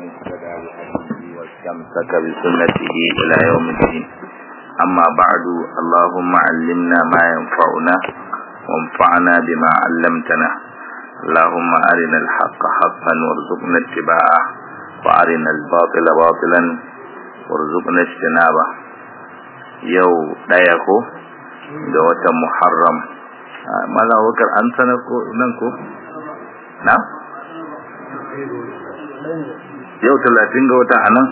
اهتدى بهديه واستمسك بسنته إلى يوم الدين أما بعد اللهم علمنا ما ينفعنا وانفعنا بما علمتنا اللهم أرنا الحق حقا وارزقنا اتباعه وأرنا الباطل باطلا وارزقنا اجتنابه يو دايكو da watan Muharram Mala wakar an sanar ko nan ko na yau talatin ga wata anan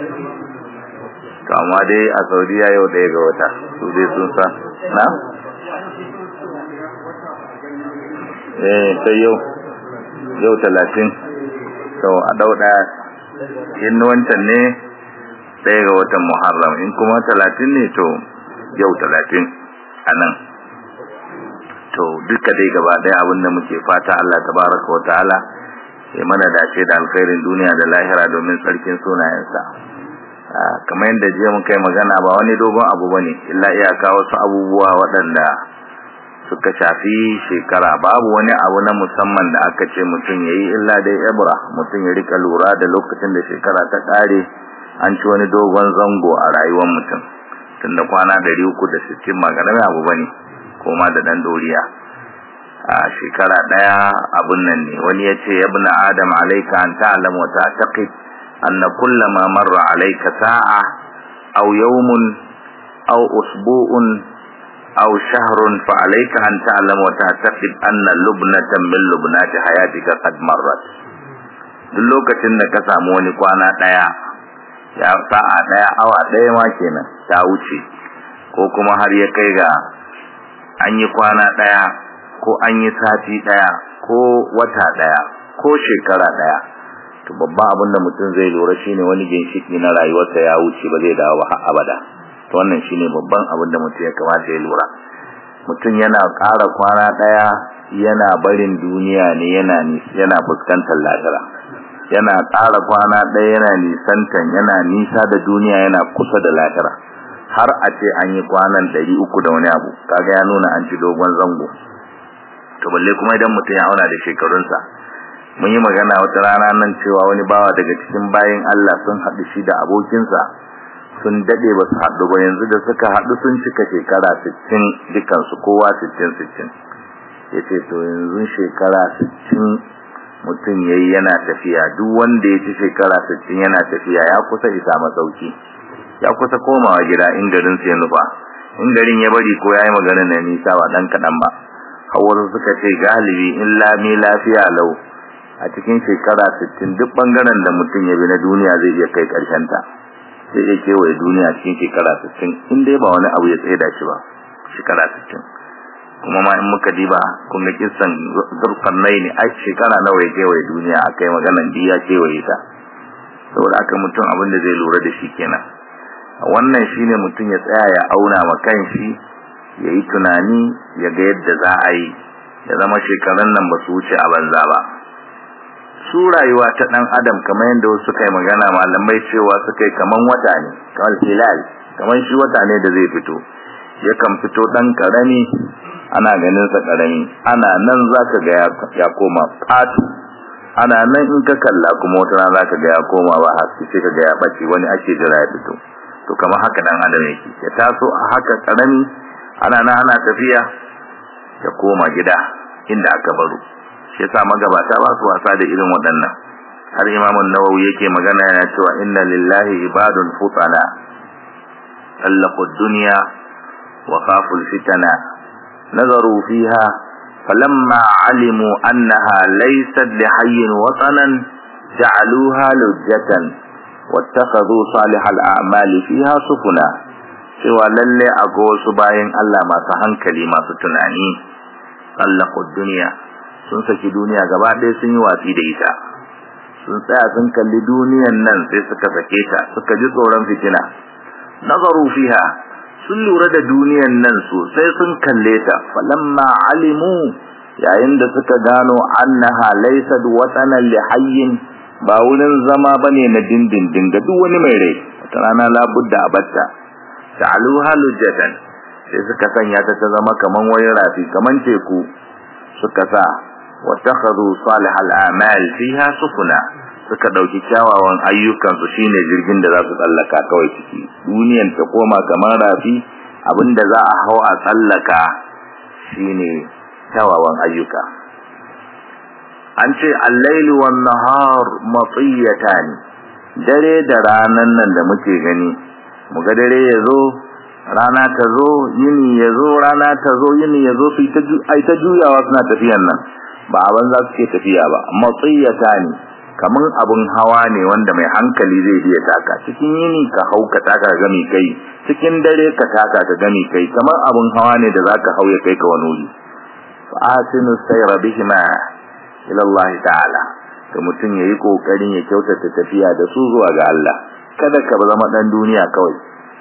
to amma dai a Saudiya yau ɗaya ga wata su dai sun sa na eh sai yau yau talatin to a dau ɗaya in wancan ne ɗaya ga watan Muharram in kuma talatin ne to yau talatin a nan to duka dai gaba ɗaya abinda muke fata Allah tabaraka wa ta'ala ya mana dace da alkhairin duniya da lahira domin tsarkin sunayensa kamar yadda jiya mun kai magana ba wani dogon abu bane illa iyaka wasu abubuwa waɗanda suka shafi shekara babu wani abu na musamman da aka ce mutum ya yi illa dai ibra mutum ya rika lura da lokacin da shekara ta ƙare an ci wani dogon zango a rayuwar mutum tun da kwana ɗari uku da sittin magana abu bane koma da ɗan doriya a shekara ɗaya abun nan ne wani ya ce yabna adam alaika an ta'lam wa ta'taqid anna kullama marra alayka sa'a aw yawmun aw usbu'un aw shahrun fa alayka an ta'lam wa ta'taqid anna lubnatan min lubnati hayatika qad marrat duk lokacin da ka samu wani kwana ɗaya ya sa'a ɗaya awa ɗaya ma kenan ta wuce ko kuma har ya kai ga an yi kwana ɗaya ko an yi sati ɗaya ko wata ɗaya ko shekara ɗaya to babban abin da mutum zai lura shine wani ginshiki na rayuwarsa ya wuce ba zai dawo har abada to wannan shine babban abin da mutum ya kamata ya lura mutum yana ƙara kwana ɗaya yana barin duniya ne yana yana fuskantar lahira yana ƙara kwana ɗaya yana nisantan yana nisa da duniya yana kusa da lahira har a ce an yi kwanan ɗari uku da wani abu kaga ya nuna an ci dogon zango to balle kuma idan mutum ya auna da shekarunsa mun yi magana wata rana nan cewa wani bawa daga cikin bayin Allah sun haɗu shi da abokinsa sun daɗe ba su haɗu ba yanzu da suka haɗu sun cika shekara sittin dukansu kowa sittin sittin ya ce to yanzu shekara sittin mutum ya yi yana tafiya duk wanda ya ci shekara sittin yana tafiya ya kusa isa masauki ya kusa komawa gida in garin ya nufa in garin ya bari ko ya yi maganin na nisa ba ɗan kaɗan ba wasu suka ce galibi in lami lafiya lau a cikin shekara 60 duk bangaren da mutum ya bi na duniya zai iya kai karshen ta zai iya kewaye duniya cikin shekara 60 in dai ba wani abu ya tsaida shi ba shekara 60 kuma ma in muka diba kun ga kissan zurfannai ne a shekara nawa ya kewaye duniya akai maganan diya kewaye ta saboda haka mutum abin da zai lura da shi kenan wannan shine mutum ya tsaya ya auna ma kanshi ya yi tunani ya ga yadda za a yi ya zama shekarun nan ba su wuce a banza ba su rayuwa ta ɗan adam kamar yadda wasu suka yi magana malamai cewa suka yi kaman wata ne kamar hilal kamar shi wata ne da zai fito yakan fito ɗan ƙarami ana ganin sa ƙarami ana nan za ka ga ya koma fatu ana nan in ka kalla kuma wata rana za ka ga ya koma ba haske sai ka ga ya ɓace wani ake jira ya fito to kamar haka ɗan adam yake ya taso a haka ƙarami ana na ana tafiya ya koma gida inda aka baro shi yasa magabata ba su wasa da irin waɗannan har Imam an-Nawawi yake magana yana cewa inna lillahi ibadun futana allaqu ad-dunya wa khafu al-fitana nazaru fiha falamma alimu annaha laysat lihayyin watanan ja'aluha lujjatan wattakhadhu salih al-a'mali fiha sufuna cewa lalle akwai wasu bayan Allah masu hankali masu tunani tsallakon duniya sun saki duniya gaba ɗaya sun yi watsi da ita sun tsaya sun kalli duniyan nan sai suka sake ta suka ji tsoron fitina nazaru fiha sun lura da duniyan nan sosai sun kalle ta falamma alimu yayin da suka gano annaha laysat watanan li hayyin ba wurin zama bane na dindindin ga duk wani mai rai wata rana labudda abatta ta'aluha lujjatan sai suka sanya ta ta zama kaman wani rafi kaman teku suka sa wattakhadhu salihal a'mal fiha sufuna suka dauki kyawawan ayyukan su shine jirgin da za su tsallaka kawai ciki duniyan ta koma kamar rafi abinda za a hau a tsallaka shine kyawawan ayyuka an ce al-lailu wan nahar matiyatan dare da ranan nan da muke gani muga dare yazo rana ta zo yini yazo rana ta zo yini yazo su ta ai ta juyawa suna tafiyan nan ba aban za su ke tafiya ba matiyatan kaman abun hawa ne wanda mai hankali zai biya taka cikin yini ka hau ka taka ga mai kai cikin dare ka taka ka ga mai kai kamar abun hawa ne da zaka hau ya kai ka wani wuri fa asinu sayra bihima ila Allah ta'ala to mutum yayi kokarin ya kyautata tafiya da su zuwa ga Allah kada ka zama dan duniya kawai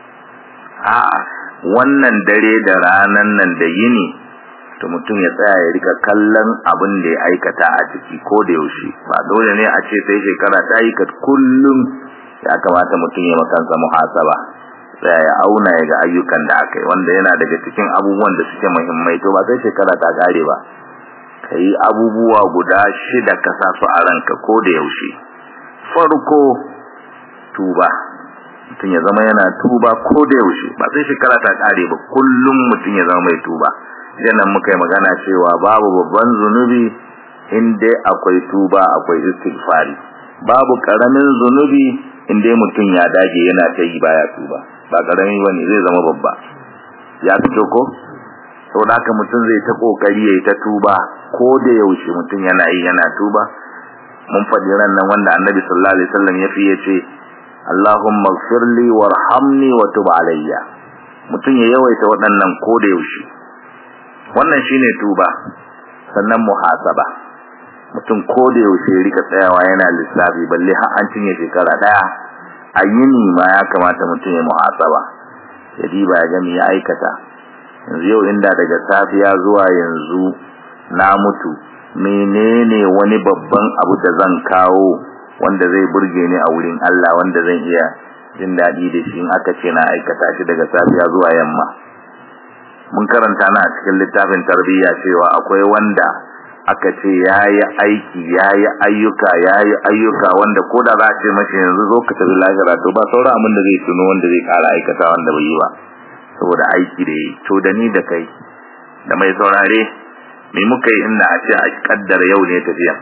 a wannan dare da ranan nan da yini to mutum ya tsaya ya rika kallon abin da ya aikata a ciki ko da yaushe ba dole ne a ce sai shekara ta yi ka kullum ya kamata mutum ya makansa muhasaba tsaya ya auna ya ga ayyukan da aka yi wanda yana daga cikin abubuwan da suke muhimmai to ba sai shekara ta kare ba ka yi abubuwa guda shida ka sa su a ranka ko da yaushe farko tuba mutum ya zama yana tuba ko da yaushe ba sai shekara ta kare ba kullum mutum ya zama mai tuba idan nan muka yi magana cewa babu babban zunubi in dai akwai tuba akwai istighfari babu karamin zunubi in dai mutum ya dage yana ta yi baya tuba ba karami bane zai zama babba ya fito ko saboda haka mutum zai ta kokari yayi ta tuba ko da yaushe mutum yana yi yana tuba mun faɗi ran nan wanda annabi sallallahu alaihi wasallam ya fi yace Allahumma ighfirli warhamni wa tub alayya mutum ya yawaita waɗannan ko da yaushe wannan shine tuba sannan muhasaba mutum ko da yaushe rika tsayawa yana lissafi balle har an cinye shekara daya a yini ma ya kamata mutum ya muhasaba ya diba ya gami ya aikata yanzu yau inda daga safiya zuwa yanzu na mutu menene wani babban abu da zan kawo wanda zai burge ni a wurin Allah wanda zan iya jin daɗi da shi in aka ce na aikata shi daga safiya zuwa yamma mun karanta na a cikin littafin tarbiyya cewa akwai wanda aka ce yayi aiki yayi ayyuka yayi ayyuka wanda ko da za a ce mashi yanzu zo ka tafi lahira to ba sauran abin da zai tuno wanda zai kara aikata wanda bai yi ba saboda aiki da yi to da ni da kai da mai saurare me muka yi inda a ce a kaddara yau ne tafiya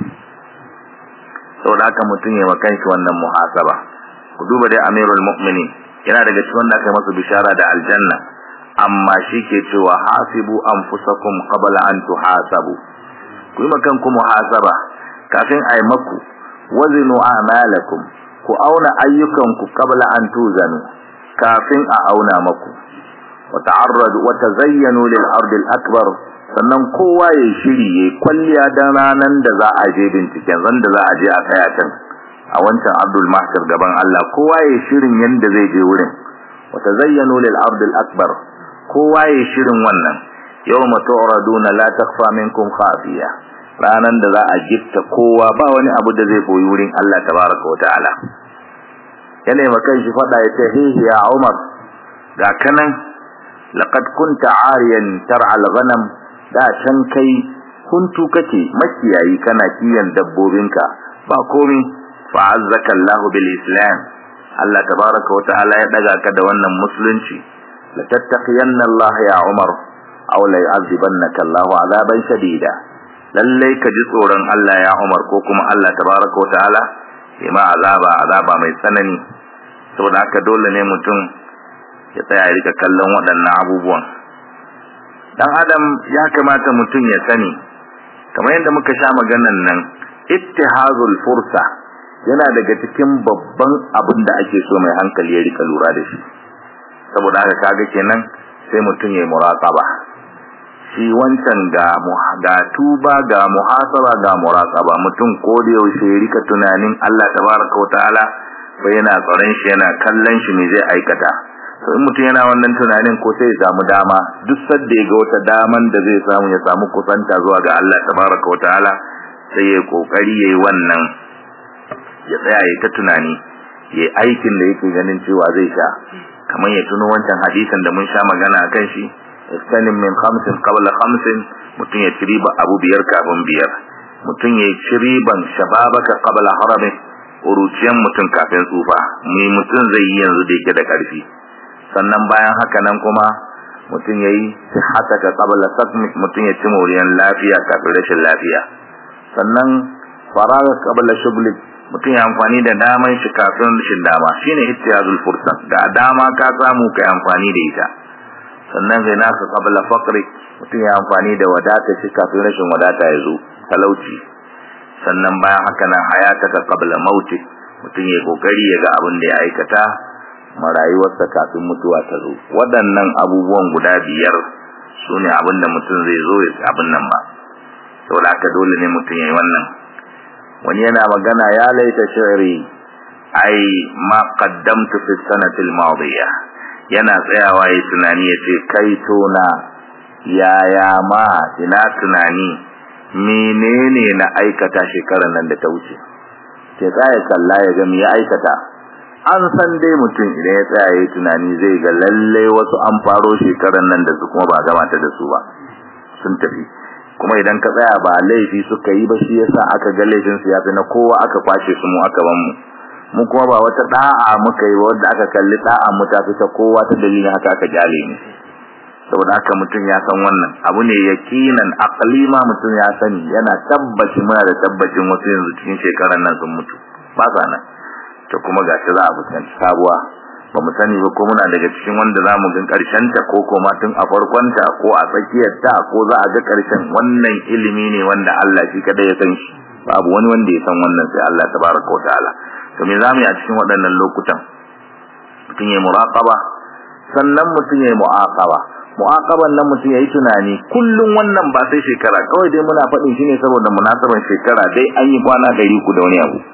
saboda haka mutum ya makan shi wannan muhasaba ku duba dai amirul mu'minin yana daga cikin wanda aka masa bishara da aljanna amma shi ke cewa hasibu anfusakum qabla an tuhasabu ku yi makan ku muhasaba kafin a yi maku wazinu a'malakum ku auna ayyukanku qabla an tuzanu kafin a auna maku wa ta'arradu wa tazayyanu lil ardi al akbar sannan kowa ya shiri ya kwalliya dan ranan da za a je binciken zan da za a je a tsaya can a wancan abdul mahshar gaban Allah kowa ya shirin yanda zai je wurin wa tazayyanu lil ardi al akbar kowa ya shirin wannan yawma tu'raduna la takhfa minkum khafiya ranan da za a gifta kowa ba wani abu da zai boyi wurin Allah tabaraka wa ta'ala yana yi makan shi fada ya ce hihi ya umar ga kanan laqad kunta ariyan tar'a al-ghanam da can kai huntu kake makiyayi kana kiyan dabbobinka ba komi fa azzaka Allah bil islam Allah tabaraka wa ta'ala ya daga ka da wannan musulunci la tattaqiyanna Allah ya umar aw la yu'adhibannaka Allah 'adaban shadida lallai ka ji tsoron Allah ya umar ko kuma Allah tabaraka wa ta'ala ya ma azaba azaba mai tsanani saboda haka dole ne mutum ya tsaya ya rika kallon waɗannan abubuwan dan adam ya kamata mutum ya sani kamar yadda muka sha maganan nan ittihazul fursa yana daga cikin babban abin da ake so mai hankali ya rika lura da shi saboda haka kaga kenan sai mutum ya muraqaba shi wancan ga ga tuba ga muhasaba ga muraqaba mutum ko da yaushe ya rika tunanin Allah tabaraka wa ta'ala bai yana tsaron shi yana kallon shi me zai aikata to in mutum yana wannan tunanin ko sai ya samu dama duk sadda ya ga wata daman da zai samu ya samu kusanta zuwa ga Allah tabaraka wataala sai ya kokari yayi wannan ya tsaya ya ta tunani ya aikin da yake ganin cewa zai sha kamar ya tuno wancan hadisin da mun sha magana akan shi istanim min khamsin qabla khamsin mutum ya ciriba abu biyar kafin biyar mutum ya ciriban shababaka qabla haramik ƙuruciyan mutum kafin tsufa me mutum zai yi yanzu da yake da ƙarfi sannan bayan haka nan kuma mutum ya yi hataka qabla sakmik mutum ya ci moriyan lafiya kafin rashin lafiya sannan faraga qabla shughlik mutum ya amfani da daman shi kafin rashin dama shine ittiyazul fursa ga dama ka samu kai amfani da ita sannan zai naka qabla faqri mutum ya amfani da wadata shi kafin rashin wadata ya zo talauci sannan bayan haka nan hayataka qabla mauti mutum ya kokari ya ga abin da ya aikata marayuwarsa kafin mutuwa ta zo waɗannan abubuwan guda biyar su ne abin da mutum zai zo ya abin nan ba saboda haka dole ne mutum ya yi wannan wani yana magana ya laita shi'ri ai ma qaddamtu fi sanati al-madiya yana tsayawa yayin tunani yace kai tona yaya ma ina tunani menene na aikata shekarar nan da ta wuce ke tsaya kalla ya ga me ya aikata an san dai mutum idan ya tsaya yayin tunani zai ga lalle wasu an faro shekarar nan da su kuma ba gama ta da su ba sun tafi kuma idan ka tsaya ba laifi suka yi ba shi yasa aka ga laifin su yafi na kowa aka kwashe su mu aka ban mu mu kuma ba wata da'a muka yi wanda aka kalli da'a mu ta fita kowa ta dalilin haka aka jale ni saboda haka mutum ya san wannan abu ne yakinan aqlima mutum ya sani yana tabbaci muna da tabbacin wasu yanzu cikin shekaran nan sun mutu ba sa nan to kuma gashi za a fuskanci sabuwa ba mu sani ba ko muna daga cikin wanda za mu gan karshen ta ko kuma tun a farkon ta ko a tsakiyar ta ko za a ga karshen wannan ilimi ne wanda Allah shi kada ya san shi babu wani wanda ya san wannan sai Allah tabaraka wa ta'ala to me zamu yi a cikin waɗannan lokutan mutum ya muraqaba sannan mutum ya mu'aqaba mu'aqaban nan mutum ya yi tunani kullum wannan ba sai shekara kawai dai muna faɗin shi ne saboda munasaban shekara dai an yi kwana ɗari ku da wani abu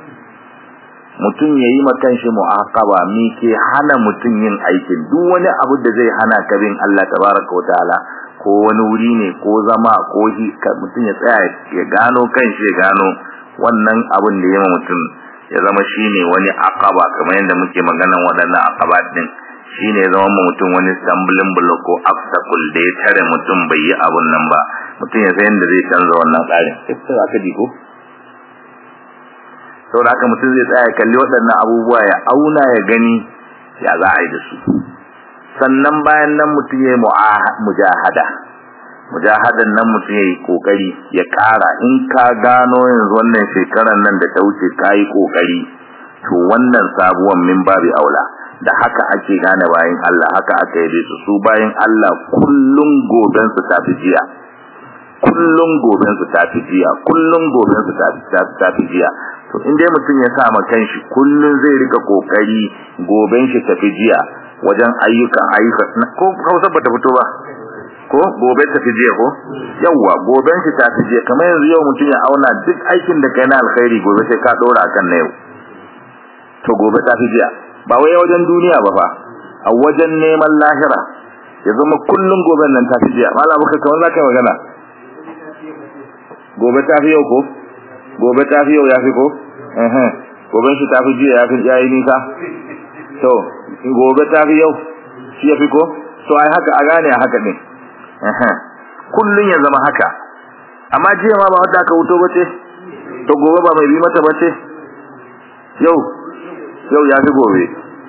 mutum ya yi makan shi mu'aqaba mi ke hana mutum yin aikin duk wani abu da zai hana ka bin Allah tabaraka wataala ko wani wuri ne ko zama ko hi mutum ya tsaya ya gano kan shi ya gano wannan abin da ya ma mutum ya zama shine wani aqaba kamar yadda muke maganan waɗannan aqaba din shine ya zama mutum wani stumbling block ko obstacle da ya tare mutum bai yi abun nan ba mutum ya san yadda zai canza wannan tsarin sai aka ji ko saboda haka mutum zai tsaya kalli waɗannan abubuwa ya auna ya gani ya za a yi da su sannan bayan nan mutum ya yi mujahada mujahadan nan mutum ya yi kokari ya ƙara in ka gano yanzu wannan shekarar nan da ta wuce ka yi kokari to wannan sabuwan min babi aula da haka ake gane bayan Allah haka aka yi su su bayan Allah kullum goben su tafi jiya kullum goben su tafi jiya kullum goben su tafi jiya to in dai mutum ya sa ma kanshi kullum zai rika kokari goben shi tafi jiya wajen ayyukan ayyuka ko Hausa bata fito ba ko gobe tafi jiya ko yawa goben shi tafi jiya kamar yanzu yau mutum ya auna duk aikin da kai na alkhairi gobe sai ka dora akan na yau to gobe tafi jiya ba wai wajen duniya ba fa a wajen neman lahira ya zama kullum goben nan tafi jiya mallam baka kamar zaka magana gobe tafi yau ko gobe tafi yau yafi ko eh eh goben shi tafi jiya yafi yayi nisa to gobe tafi yau shi yafi ko to ai haka a gane a haka ne eh eh kullun ya zama haka amma jiya ma ba wanda aka wuto bace to gobe ba mai bi mata bace yau yau ya fi gobe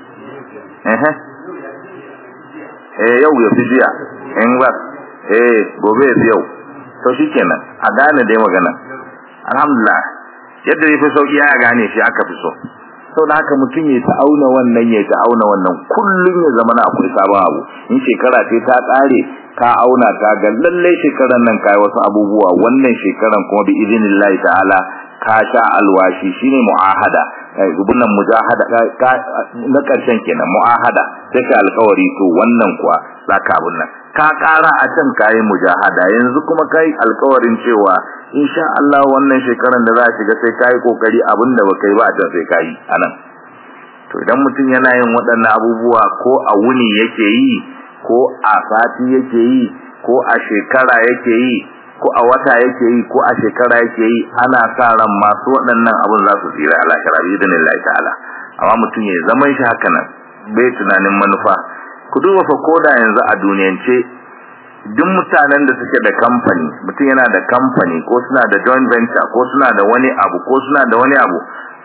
eh yau ya fi jiya in ba eh gobe ya fi yau to shikenan a gane dai magana alhamdulillah yadda ya fi sauki ya gane shi aka fi so sau da haka mutum ya ta'auna wannan ya ta'auna wannan kullum ya zama na akwai sabon abu in shekara ce ta ƙare ka auna ta ga lallai shekaran nan kai wasu abubuwa wannan shekaran kuma bi idinillahi ta'ala ka sha alwashi shine mu'ahada gubunan mujahada na karshen kenan mu'ahada sai ka alƙawari to wannan kuwa zaka abun nan ka ƙara a can kai mujahada yanzu kuma kai alƙawarin cewa insha Allah wannan shekaran da za a shiga sai kai kokari abinda baka yi ba a can sai kai anan to idan mutum yana yin waɗannan abubuwa ko a wuni yake yi ko a sati yake yi ko a shekara yake yi ko a wata yake yi ko a shekara yake yi ana sa ran masu waɗannan abun za su tsira a lahira bi idinin Allah ta'ala amma mutum ya zaman shi haka nan bai tunanin manufa ku duba fa koda yanzu a duniyance duk mutanen da suke da kamfani mutum yana da kamfani ko suna da joint venture ko suna da wani abu ko suna da wani abu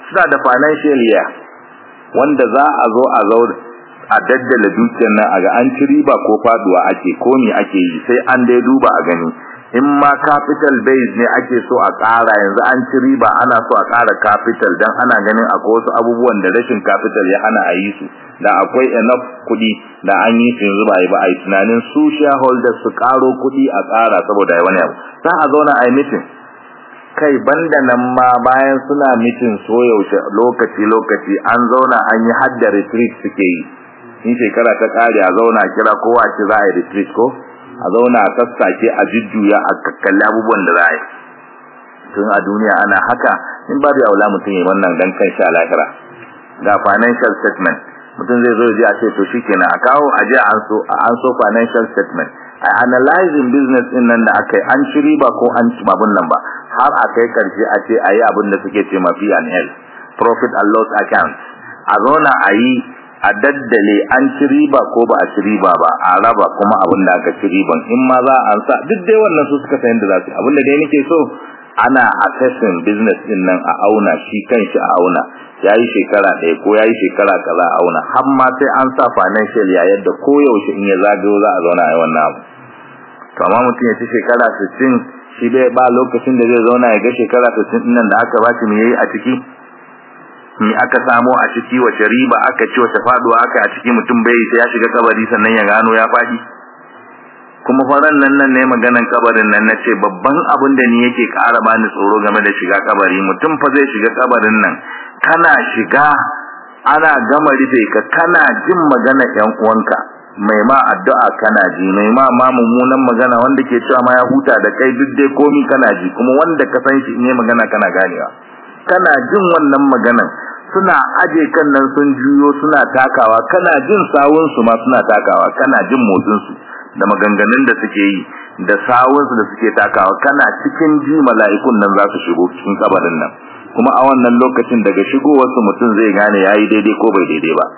suna da financial year wanda za a zo a zo a daddala dukiyar nan a ga an ci riba ko faduwa ake ko me ake yi sai an dai duba a gani in ma capital base ne ake so a ƙara yanzu an ci riba ana so a ƙara capital dan ana ganin akwai wasu abubuwan da rashin capital ya hana a yi su da akwai enough kuɗi da an yi su yanzu ba a yi ba a yi tunanin su shareholders su ƙaro kuɗi a ƙara saboda ya wani abu za a zauna a yi meeting kai banda nan ma bayan suna meeting so yaushe lokaci lokaci an zauna an yi hadda retreat suke yi in shekara ta ƙare a zauna kira kowa ce za a yi retreat ko a zauna a sassake a jujjuya a kakkalli abubuwan da za a yi tun a duniya ana haka in ba da aula mutum ya wannan dan kan sha lahira ga financial statement mutum zai zo ji a ce to shikenan a kawo a je an so an so financial statement a analyzing business din nan da aka yi an ci riba ko an ci babun nan ba har a kai karshe a ce a yi abin da suke ce mafi and health profit and loss account a zauna a yi a daddale an ci riba ko ba a ci riba ba a raba kuma abin da aka ci riban in ma za a sa duk dai wannan su suka san da za su abin da dai nake so ana assessing business din nan a auna shi kanshi a auna yayi shekara ɗaya ko yayi shekara kaza a auna har ma sai an sa financial ya yadda ko yaushe in ya zagayo za a zauna a yi wannan abu to amma mutum ya ci shekara 60 shi bai ba lokacin da zai zauna ya ga shekara 60 din nan da aka ba shi me yayi a ciki me aka samo a ciki wace riba aka ci wace faduwa aka a ciki mutum bai sai ya shiga kabari sannan ya gano ya fadi kuma faran nan nan ne maganan kabarin nan nace babban abin da ni yake ƙara bani tsoro game da shiga kabari mutum fa zai shiga kabarin nan kana shiga ana gama rufe ka kana jin magana ƴan uwanka mai ma addu'a kana ji mai ma ma mummunan magana wanda ke cewa ma ya huta da kai duk dai komi kana ji kuma wanda ka san shi in yi magana kana ganewa kana jin wannan maganan suna aje kan nan sun juyo suna takawa kana jin sawun su ma suna takawa kana jin motsin su da maganganun da suke yi da sawun su da suke takawa kana cikin ji mala'ikun nan za su shigo cikin kabarin nan kuma a wannan lokacin daga shigowar su mutum zai gane yayi daidai ko bai daidai ba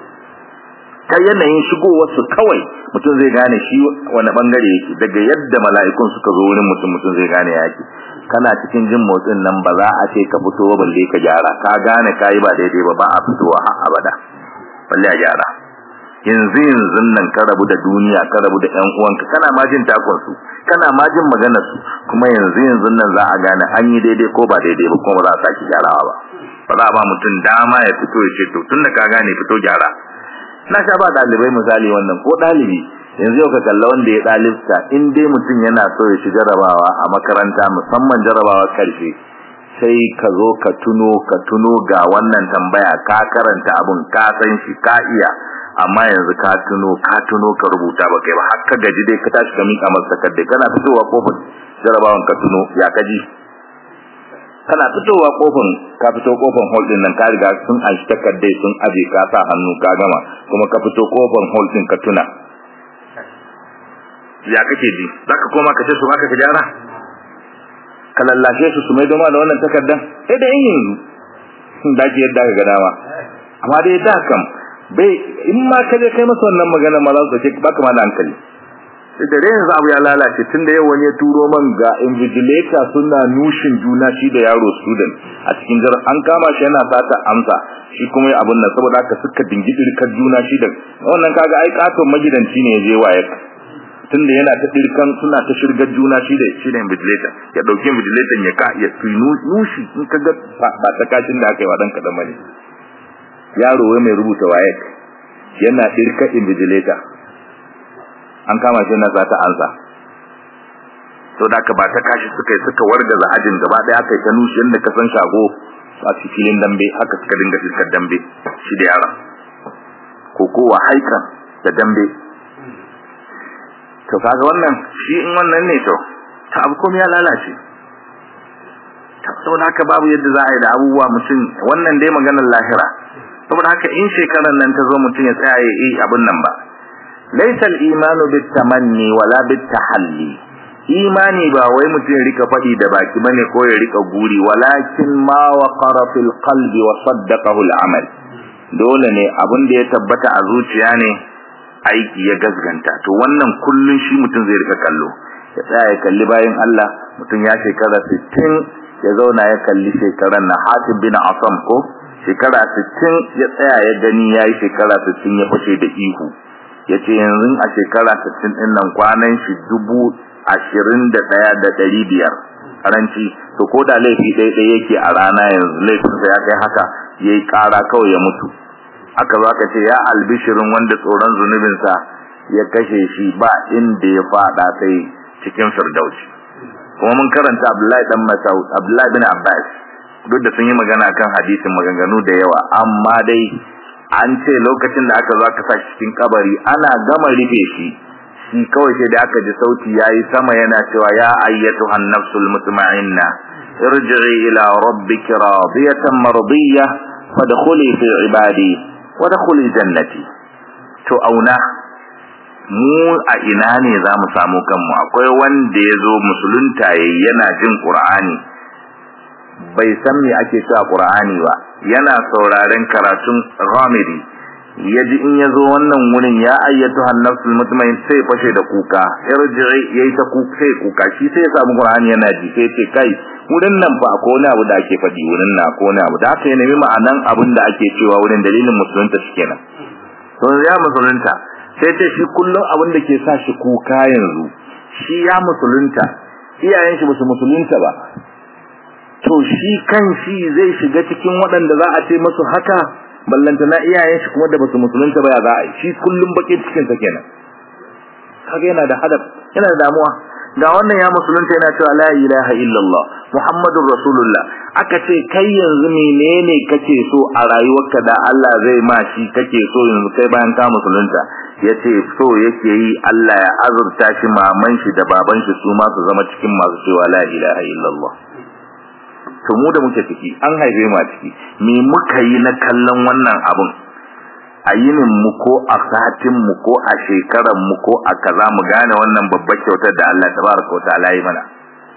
ta yanayin shigowar su kawai mutum zai gane shi wani bangare yake daga yadda mala'ikun suka zo wurin mutum mutum zai gane yake kana cikin jin motsin nan ba za a ce ka fito balle ka gyara ka gane kai ba daidai ba ba a fitowa har abada balle a gyara yanzu yanzu nan ka rabu da duniya ka rabu da ƴan uwanka kana ma jin takon su kana ma jin maganar su kuma yanzu yanzu nan za a gane an yi daidai ko ba daidai ba kuma ba za a saki gyarawa ba ba za a ba mutum dama ya fito ya ce to tunda ka gane fito gyara na sha ba dalibai misali wannan ko dalibi yanzu yau ka kalla wanda ya dalibta in dai mutum yana so ya shiga jarabawa a makaranta musamman jarabawa karshe sai ka zo ka tuno ka tuno ga wannan tambaya ka karanta abun ka san shi ka iya amma yanzu ka tuno ka tuno ka rubuta ba kai ba har ka gaji dai ka tashi ka mika masa takardai kana fitowa kofar jarabawan ka tuno ya kaji kana fitowa kofin ka fito kofin hall din nan ka riga sun an shi takardai sun aje ka sa hannu ka gama kuma ka fito kofin hall din ka tuna ya kake ji zaka koma ka ce su haka ka gyara ka lallashe su su mai doma da wannan takardan sai da yin sun dace yadda ka ga dama amma dai da kam bai in ma ka je kai masa wannan magana ma za su ce baka ma da hankali sai da yanzu abu ya lalace tunda yau wani ya turo man ga invigilator suna nushin juna shi da yaro student a cikin jar an kama shi yana sata amsa shi kuma ya abun nan saboda haka suka dingi dirkar juna shi da wannan kaga ai katon magidanci ne ya je waye tunda yana ta dirkan suna ta shirgar juna shi da shi da invigilator ya dauki invigilator ya ka ya tunu nushi in kaga ba ta kashin da aka yi wa dan kadan bane yaro wai mai rubuta waye yana dirkar invigilator an kama shi na zata ansa to da ka ba ta kashi suka yi suka wargaza ajin gaba daya kai ta nushi yanda ka san shago a cikin dambe haka suka dinga fiskar dambe shi da yara ko kowa haikan da dambe to kaga wannan shi in wannan ne to ta abu komai ya lalace saboda haka babu yadda za a yi da abubuwa mutum wannan dai maganar lahira saboda haka in shekarar nan ta zo mutum ya tsaya ya yi abin nan ba ليس الإيمان بالتمني ولا بالتحلي imani ba wai mutum ya rika faɗi da baki bane ko ya rika guri walakin ma waqara fil qalbi wa saddaqahu al amal dole ne abin da ya tabbata a zuciya ne aiki ya gasganta to wannan kullun shi mutum zai rika kallo ya tsaya ya kalli bayan Allah mutum ya shekara 60 ya zauna ya kalli shekaran na Hatib bin Asam ko shekara 60 ya tsaya ya gani yayi shekara 60 ya fashe da ihu yace yanzu a shekara 60 din nan kwanan shi dubu ashirin da ɗaya da ɗari biyar karanci to ko da laifi ɗaya ɗaya yake a rana yanzu laifinsa ya kai haka ya yi ƙara kawai ya mutu aka zo aka ce ya albishirin wanda tsoron zunubinsa ya kashe shi ba inda ya faɗa sai cikin firdausi kuma mun karanta abdullahi dan masaud abdullahi bin abbas duk da sun yi magana kan hadisin maganganu da yawa amma dai an ce lokacin da aka zo aka sa cikin kabari ana gama rufe shi shi kawai sai da aka ji sauti yayi sama yana cewa ya ayyatuhan nafsul mutma'inna irji'i ila rabbiki radiyatan mardiyah fadkhuli fi ibadi wadkhuli jannati to auna mu a ina ne za mu samu kanmu akwai wanda ya zo musulunta yana jin qur'ani bai san me ake cewa qur'ani ba yana sauraren karatun ghamidi yaji in yazo wannan wurin ya ayyatu hannafsul mutmain sai fashe da kuka irji'i yayi ta kuka sai kuka shi sai ya samu qur'ani yana ji sai ce kai wurin nan fa ko wani abu da ake fadi wurin na ko wani abu da haka ya nemi ma'anan abin da ake cewa wurin dalilin musulunta shi kenan to ya musulunta sai ce shi kullum abin da ke sa shi kuka yanzu shi ya musulunta iyayen shi basu musulunta ba to shi kan shi zai shiga cikin waɗanda za a ce masu haka ballanta na iyayen shi kuma da basu musulunta ba ya za a yi shi kullum bakin cikin sa kenan kaga yana da hadaf yana da damuwa ga wannan ya musulunta yana cewa la ilaha illallah muhammadur rasulullah aka ce kai yanzu menene kake so a rayuwarka da Allah zai ma shi kake so yanzu kai bayan ka musulunta yace so yake yi Allah ya azurta shi maman shi da baban shi su ma su zama cikin masu cewa la ilaha illallah to mu da muke ciki an haife mu a ciki me muka yi na kallon wannan abun a yinin mu ko a satin mu ko a shekaran mu ko a kaza mu gane wannan babbar kyautar da Allah tabaraka wa ta'ala yi mana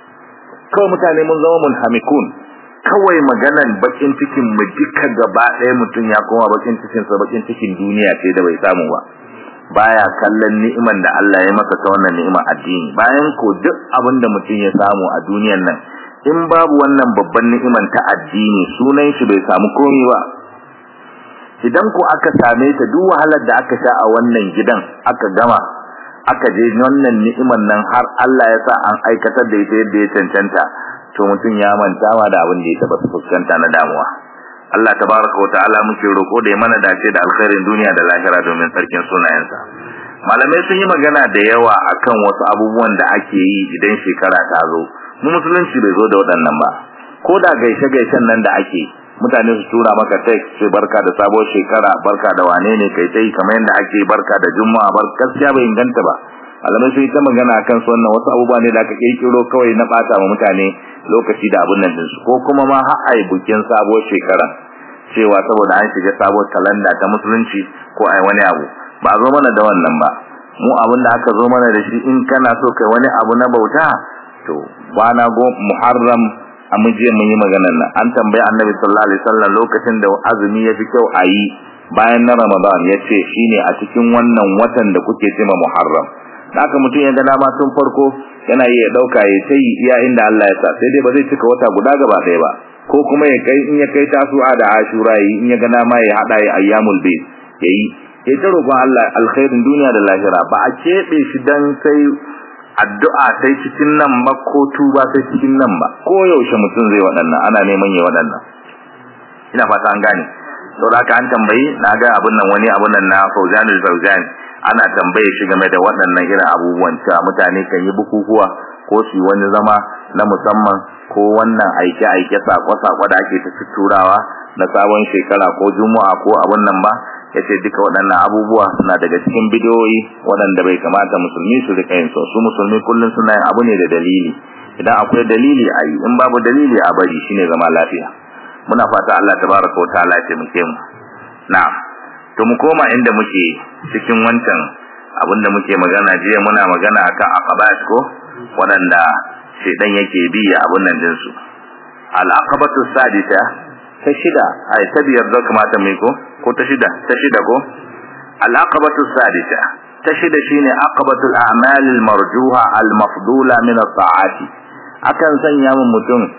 kawai mutane mun zama munhamikun kawai maganan bakin cikin mu duka gaba ɗaya mutum ya koma bakin cikin sa bakin cikin duniya ce da bai samu ba baya kallon ni'iman da Allah ya masa ta wannan ni'imar addini bayan ko duk abin da mutum ya samu a duniyan nan in babu wannan babban ni'iman ta addini sunan shi bai samu komai ba idan ko aka same ta duk wahalar da aka sha a wannan gidan aka gama aka je wannan ni'iman nan har Allah ya sa an aikatar da ita yadda ya cancanta to mutum ya manta ma da abin da ya taba fuskanta na damuwa Allah tabaraka wa ta'ala muke roko da ya mana dace da alkhairin duniya da lahira domin sarkin sunayensa malamai sun yi magana da yawa akan wasu abubuwan da ake yi idan shekara ta zo mu musulunci bai zo da waɗannan ba ko da gaishe-gaishen nan da ake mutane su tura maka text ce barka da sabuwar shekara barka da wane ne kai tai kamar yadda ake barka da juma'a bar gaskiya bai inganta ba malamai sun yi ta magana akan su wannan wasu abubuwa ne da aka kirkiro kawai na bata wa mutane lokaci da abun nan dinsu ko kuma ma har ai bukin sabuwar shekara cewa saboda an shiga sabuwar kalanda ta musulunci ko ai wani abu ba zo mana da wannan ba mu abin da aka zo mana da shi in kana so kai wani abu na bauta to bana go muharram a muje mun yi maganar nan an tambayi annabi sallallahu alaihi wasallam lokacin da azumi ya fi kyau a yi bayan na ramadan ya ce shine a cikin wannan watan da kuke cewa muharram haka mutum ya ga dama tun farko yana iya dauka ya ta yi iya inda Allah ya sa sai dai ba zai cika wata guda gaba ɗaya ba ko kuma ya kai in ya kai tasu'a da ashura yi in ya ga dama ya hada ya ayyamul bayt yayi ya ta roƙon Allah alkhairin duniya da lahira ba a keɓe shi dan sai addu'a sai cikin nan ba ko tuba sai cikin nan ba ko yaushe mutum zai waɗannan ana neman yi waɗannan ina fata an gane saboda haka an tambayi na ga abin nan wani abin nan na Fauzanul Fauzan ana tambaye shi game da waɗannan irin abubuwan cewa mutane kan yi bukukuwa ko su wani zama na musamman ko wannan aike-aike sako-sako da ake ta turawa na sabon shekara ko juma'a ko abin nan ba yace duka waɗannan abubuwa suna daga cikin bidiyoyi waɗanda bai kamata musulmi su rika yin su su musulmi kullum suna yin abu ne da dalili idan akwai dalili a yi in babu dalili a bari shine zama lafiya muna fata Allah tabaraka wa ta'ala ya taimake mu na'am to mu koma inda muke cikin wancan abin da muke magana jiya muna magana akan aqabat ko waɗanda shedan yake bi abun nan din su al aqabatu sadisa ta shida ai ta biyar da kamata mai ko ko ta shida ta shida ko al-aqabatu sadisa ta shida shine aqabatul a'mal al-marjuha al-mafdula min at-ta'ati akan sanya mun mutum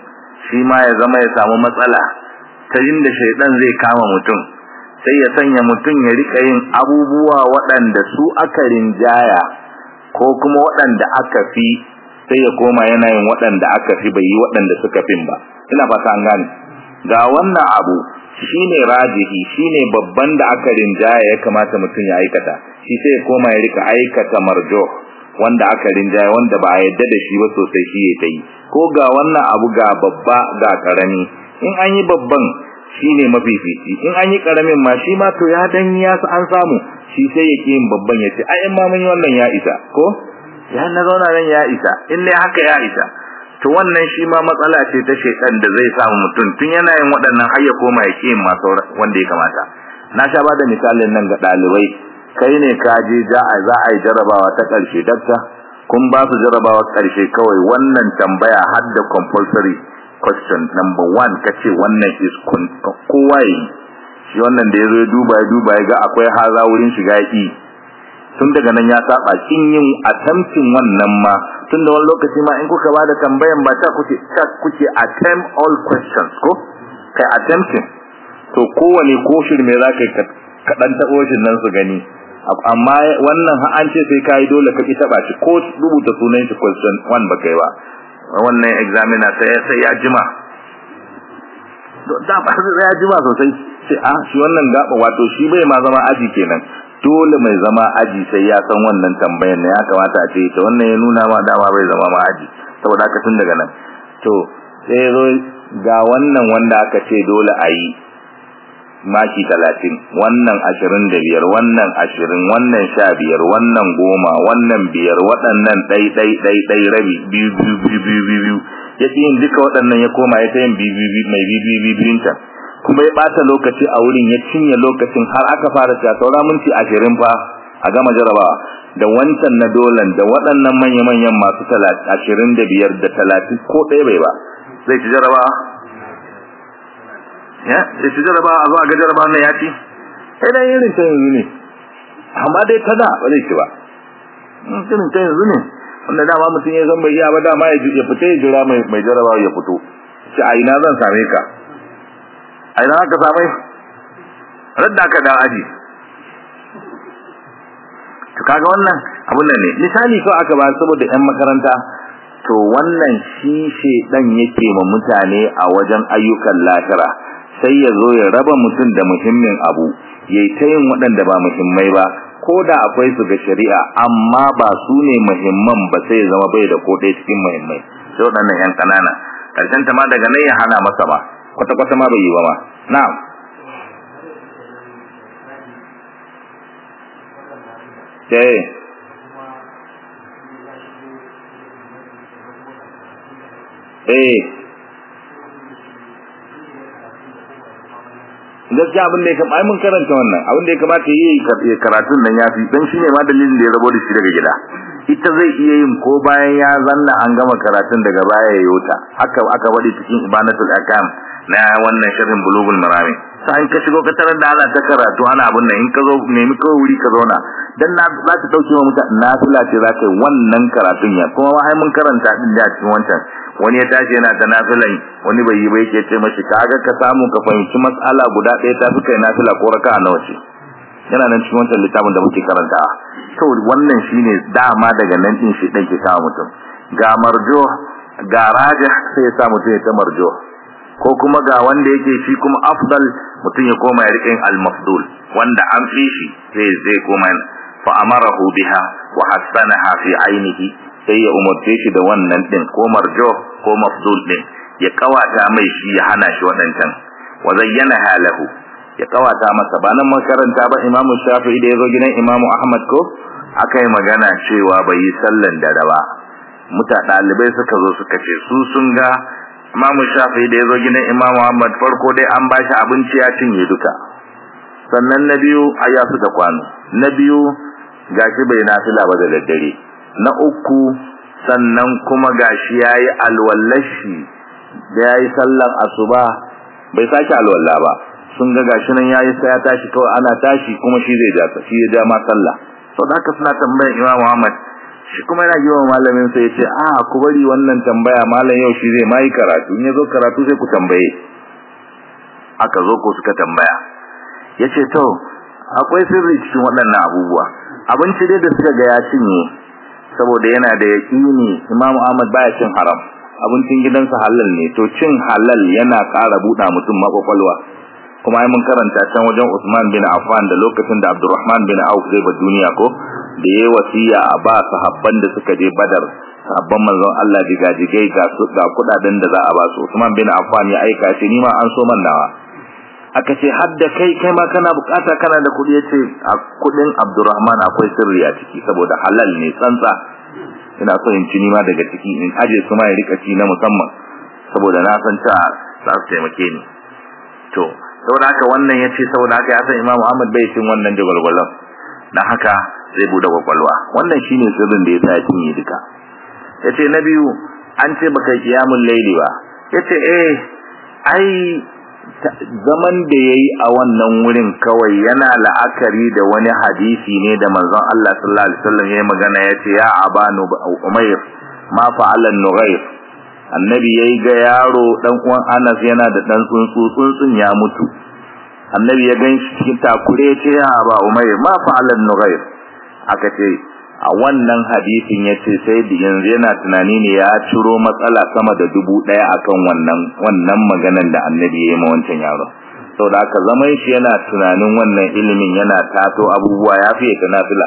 shi ma ya zama ya samu matsala ta inda shaidan zai kama mutum sai ya sanya mutum ya rika yin abubuwa waɗanda su aka rinjaya ko kuma waɗanda aka fi sai ya koma yana yin waɗanda aka fi bai yi waɗanda suka fin ba ina fata an gane ga wannan abu shine rajihi shine babban da aka rinjaya ya kamata mutum ya aikata shi sai ya koma ya rika aikata marjo wanda aka rinjaya wanda ba a yadda da shi ba sosai shi ya yi ko ga wannan abu ga babba ga karami in an yi babban shine mafifici in an yi karamin ma shi ma to ya dan ya an samu shi sai ya yin babban ya ce ai in ma mun yi wannan ya isa ko ya na zauna nan ya isa in ne haka ya isa to wannan shi ma matsala ce ta shekan da zai samu mutum tun yana yin waɗannan har ya koma ya yin masu wanda ya kamata na sha ba da misalin nan ga ɗalibai kai ne ka je za a za a yi jarabawa ta ƙarshe dakta kun ba su jarabawa ƙarshe kawai wannan tambaya har da compulsory question number one ka ce wannan is kowa yi shi wannan da ya zo ya duba ya duba ya ga akwai haza wurin shiga yi tun daga nan ya saba kin yin attempting wannan ma tun da wani lokaci ma in kuka ba da tambayan ba ta kuke ta kuke attempt all questions ko kai attempting to kowane ko shirme za ka ka dan tabo shi nan su gani amma wannan an ce sai kai dole ka ki taba shi ko rubuta sunan shi question one ba kai ba wannan examiner sai sai ya jima da ba sai ya jima sosai sai a shi wannan gaba wato shi bai ma zama aji kenan dole mai zama aji sai ya san wannan tambayar ne ya kamata a ce ta wannan ya nuna ma dama bai zama ma aji saboda haka tun daga nan to sai zo ga wannan wanda aka ce dole a yi maki talatin wannan ashirin da biyar wannan ashirin wannan sha biyar wannan goma wannan biyar waɗannan ɗai ɗai ɗai ɗai rabi biyu biyu biyu biyu biyu ya ce yin duka waɗannan ya koma ya ta yin biyu biyu mai biyu biyu biyu biyun can kuma ya ɓata lokaci a wurin ya cinye lokacin har aka fara cewa saura minti ashirin fa a gama jarabawa da wancan na dolan da waɗannan manya-manyan masu ashirin da biyar da talatin ko ɗaya bai ba zai ci jarabawa ya sai ci jarabawa a zo a ga jarabawa na ya ci sai dai irin ta yanzu ne amma dai ta da ba zai ci ba irin ta yanzu ne wanda dama mutum ya zan bai iya ba dama ya fita ya jira mai jarabawa ya fito ci a ina zan same ka a ina aka samai radda aka da aji to kaga wannan abun nan ne misali ko aka ba saboda yan makaranta to wannan shi shedan yake ma mutane a wajen ayyukan lahira sai ya zo ya raba mutum da muhimmin abu yayi ta yin waɗanda ba muhimmai ba ko da akwai su ga shari'a amma ba su ne muhimman ba sai ya zama bai da ko ɗaya cikin muhimmai sai waɗannan yan ƙanana karshen ta ma daga nan ya hana masa ba kwata-kwata ma bai yi ba ma na'am eh eh gaskiya abin da ya kamata mun karanta wannan abin da ya kamata yi karatun nan ya fi dan shine ma dalilin da ya rabo da shi daga gida ita zai iya yin ko bayan ya zanna an gama karatun daga baya ya yota haka aka wadi cikin ibanatul akam na wannan sharhin bulugul marami sai in ka shigo ka tarar da ana ta karatu ana abun nan in ka zo nemi kawai wuri ka zauna dan na za ta dauke wa mutane nafila ce za ka yi wannan karatun ya kuma ma ai mun karanta din da cikin wancan wani ya tashi yana ta nafilan wani bai yi ba yake ce mashi kaga ka samu ka fahimci mas'ala guda ɗaya ta fi kai nafila ko raka'a nawa ce yana nan cikin wancan littafin da muke karanta to wannan shine dama daga nan din shi dan ke kawo mutum ga marjo ga rajih sai ya sa mutum ya ta marjo ko kuma ga wanda yake shi kuma afdal mutum ya koma ya riƙe al-mafdul wanda an fi shi sai zai koma fa amarahu biha wa hasanaha fi ainihi sai ya umarce shi da wannan din ko marjo ko mafdul din ya kawata mai shi ya hana shi wadancan wa zayyana halahu ya kawata masa ba nan makaranta ba imamu shafi'i da ya zo gidan imamu ahmad ko akai magana cewa bai yi sallan dare ba muta dalibai suka zo suka ce su sun ga imamu shafi'i da ya zo gidan imamu ahmad farko dai an ba shi abinci ya cinye duka sannan na biyu aya su da kwano na biyu gashi bai nafila ba da daddare na uku sannan kuma gashi yayi alwallashi da yayi sallar asuba bai sake alwalla ba sun ga gashi nan yayi sai ya tashi kawai ana tashi kuma shi zai ja shi ya ja ma sallah to da haka suna tambayar Imam Muhammad shi kuma yana yiwa malamin sai ya ce a ku bari wannan tambaya malam yau shi zai mai karatu in ya zo karatu sai ku tambaye aka zo ko suka tambaya ya ce to akwai sirri cikin waɗannan abubuwa abinci dai da suka ga ya cinye saboda yana da yaƙini Imam Ahmad baya cin haram abincin gidansa halal ne to cin halal yana ƙara buɗa mutum makwakwalwa kuma ai mun karanta can wajen Usman bin Affan da lokacin da Abdurrahman bin Auf zai ba duniya ko da yayi wasiya a ba sahabban da suka je Badar sahabban manzon Allah digajigai ga su ga kudaden da za a ba su Usman bin Affan ya aika shi ni ma an so man nawa aka ce hadda kai kai ma kana bukata kana da kudi yace a kudin Abdurrahman akwai sirri a ciki saboda halal ne tsantsa ina so in ci ni ma daga ciki in aje su ma ya rika ci na musamman saboda na san ta za su taimake ni to saboda haka wannan yace saboda haka ya san Imam Ahmad bai cin wannan jagwalgwalan dan haka zai bude kwakwalwa wannan shine sirrin da yasa ya cinye duka yace na biyu an ce baka kiyamul laili ba yace eh ai zaman da yayi a wannan wurin kawai yana la'akari da wani hadisi ne da manzon Allah sallallahu alaihi wasallam yayi magana yace ya abanu umayr ma fa'ala nughayr annabi yayi ga yaro dan uwan Anas yana da dan tsuntsu tsuntsun ya mutu annabi ya gan shi cikin takure yace ya aba umayr ma fa'ala nughayr aka ce a wannan hadisin yace sai da yanzu yana tunani ne ya ciro matsala sama da dubu daya akan wannan wannan maganan da annabi ya yi ma wancan yaro saboda haka zaman shi yana tunanin wannan ilimin yana tato abubuwa ya fiye ta nafila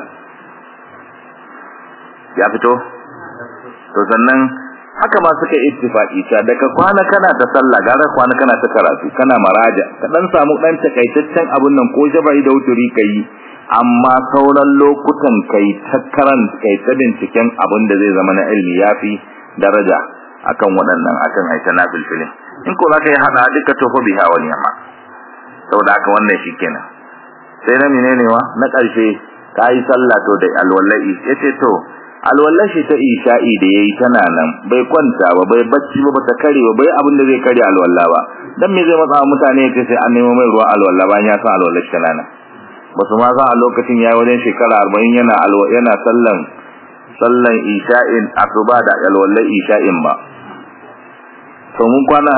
ya fito to sannan haka ma suka ittifaqi ta daga kwana kana ta sallah gara kwana kana ta karatu kana maraja ka dan samu dan takaitaccen abun nan ko jabai da wuturi kai amma sauran lokutan kai ta karan kai ta binciken abin da zai zama na ilmi yafi daraja akan waɗannan akan aita na filfilin in ko zaka yi hada duka tofa biha wani amma saboda haka wannan shikenan sai na menene wa na ƙarshe kai sallah to da alwallahi yace to alwallahi ta isha'i da yayi tana nan bai kwanta ba bai bacci ba bata kare ba bai abin da zai kare alwalla ba dan me zai matsa mutane yace sai an nemo mai ruwa alwalla ba ya san alwallahi tana nan basu ma san a lokacin yayi wajen shekara 40 yana yana sallan sallan isha'in asuba da alwallai isha'in ba to mun kwana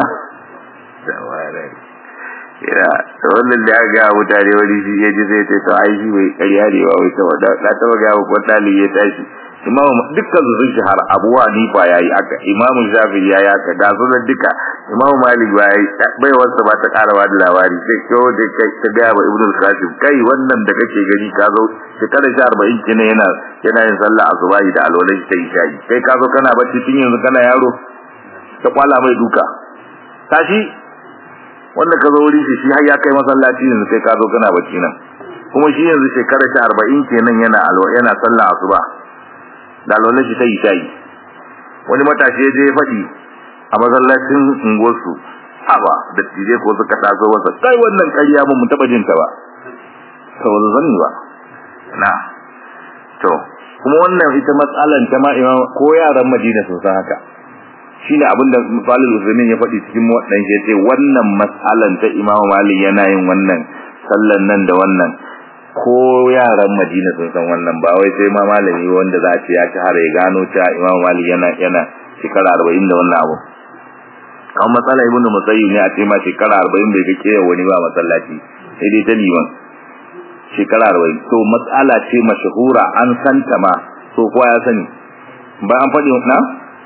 ya to wannan da ga mutane wani shi yaji sai ta to ai shi bai ƙarya ne ba wai ta wada da ta ga ko dali ya tashi imamu dukkan su sun shahara abu hanifa yayi aka imamu shafi yayi aka da su da duka imamu malik yayi bai wasa ba ta karawa da labari sai ko da kai ta ga ba ibnu qasim kai wannan da kake gani ka zo shekara 40 kine yana yana yin sallah azubai da alwalai ta isha'i kai ka zo kana bacci tun yanzu kana yaro ta kwala mai duka tashi wanda ka zo wuri shi shi har ya kai masallaci yanzu kai ka zo kana bacci nan kuma shi yanzu shekara 40 kenan yana alwa yana sallah asuba da alwala shi ta yi tayi wani matashi ya je ya faɗi a masallacin unguwarsu haba da tije ko suka taso wasa kai wannan ƙarya ba mu taɓa jinta ba saboda zan ba na to kuma wannan ita matsalan ta ma imam ko yaran madina sun san haka shine abin da Falil Usaimin ya faɗi cikin wadan shi yace wannan matsalan ta Imam Malik yana yin wannan sallan nan da wannan ko yaran Madina sun san wannan ba wai sai ma malami wanda za a ce ya shahara ya gano cewa Imam Malik yana yana shekara 40 da wannan abu kan matsala ibnu musayyib ne a ce ma shekara 40 bai kake wani ba masallaci sai dai ta liman shekara 40 to matsala ce mashahura an santa ma so kowa ya sani ba an faɗi na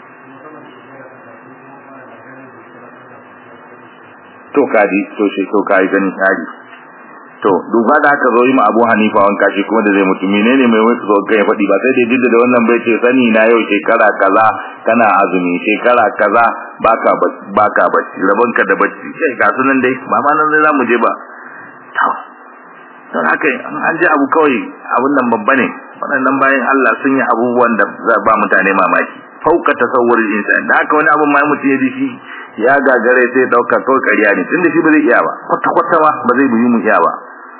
to kaji to shi to kai ganin kaji to duba da aka zo yi ma Abu Hanifa wanka shi kuma da zai mutu menene mai wani zo kai faɗi ba sai dai duk da wannan bai ce sani na yau shekara kaza kana azumi shekara kaza baka baka bacci rabon ka da bacci kai ga sunan dai ba ma nan zai zamu je ba to don haka an ji abu kawai abun nan babba ne waɗannan bayan Allah sun yi abubuwan da za ba mutane mamaki fauka tasawwur insan da haka wani abun mai mutum ya ji shi ya gagare sai dauka kawai ƙarya ne tunda shi ba zai iya ba kwata kwata ba ba zai buyi mu iya ba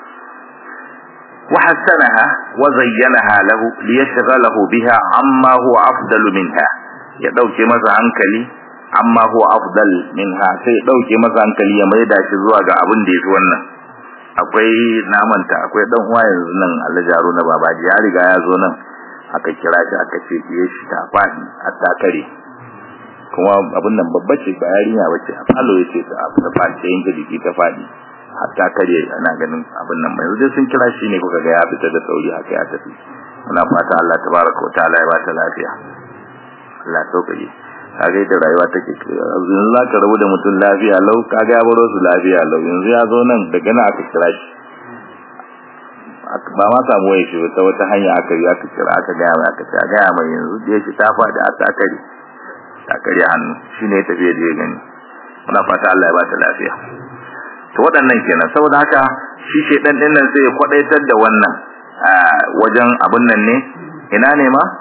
wa hasanaha wa zayyanaha lahu liyashghalahu biha amma huwa afdalu minha ya dauke masa hankali amma huwa afdal minha sai dauke masa hankali ya maida shi zuwa ga abin da yafi wannan akwai namanta akwai dan uwa yanzu nan Alhaji Haruna Babaji ya riga ya zo nan aka kira shi aka ce ya shi ta faɗi a takare kuma abin nan babba ce ba yarinya bace a falo yace ta ta faɗi ta yanke jiki ta faɗi hatta kare ana ganin abin nan mai yanzu sun kira shi ne kuka ga ya fita da sauri haka ya tafi muna fata Allah tabaraka wa ta'ala ya ba ta lafiya Allah sauƙaƙe kaga da rayuwa take yanzu za ka rabu da mutum lafiya lau kaga ya baro su lafiya lau yanzu ya zo nan daga nan aka kira shi ba ma samu waye shi ta wata hanya aka yi aka kira aka gaya mai aka ce a gaya mai yanzu da yake ta faɗi a takari takari hannu shine ya tafi da ya gani muna fata Allah ya ba ta lafiya to waɗannan kenan saboda haka shi shedan din nan sai ya kwadaitar da wannan wajen abun nan ne ina ne ma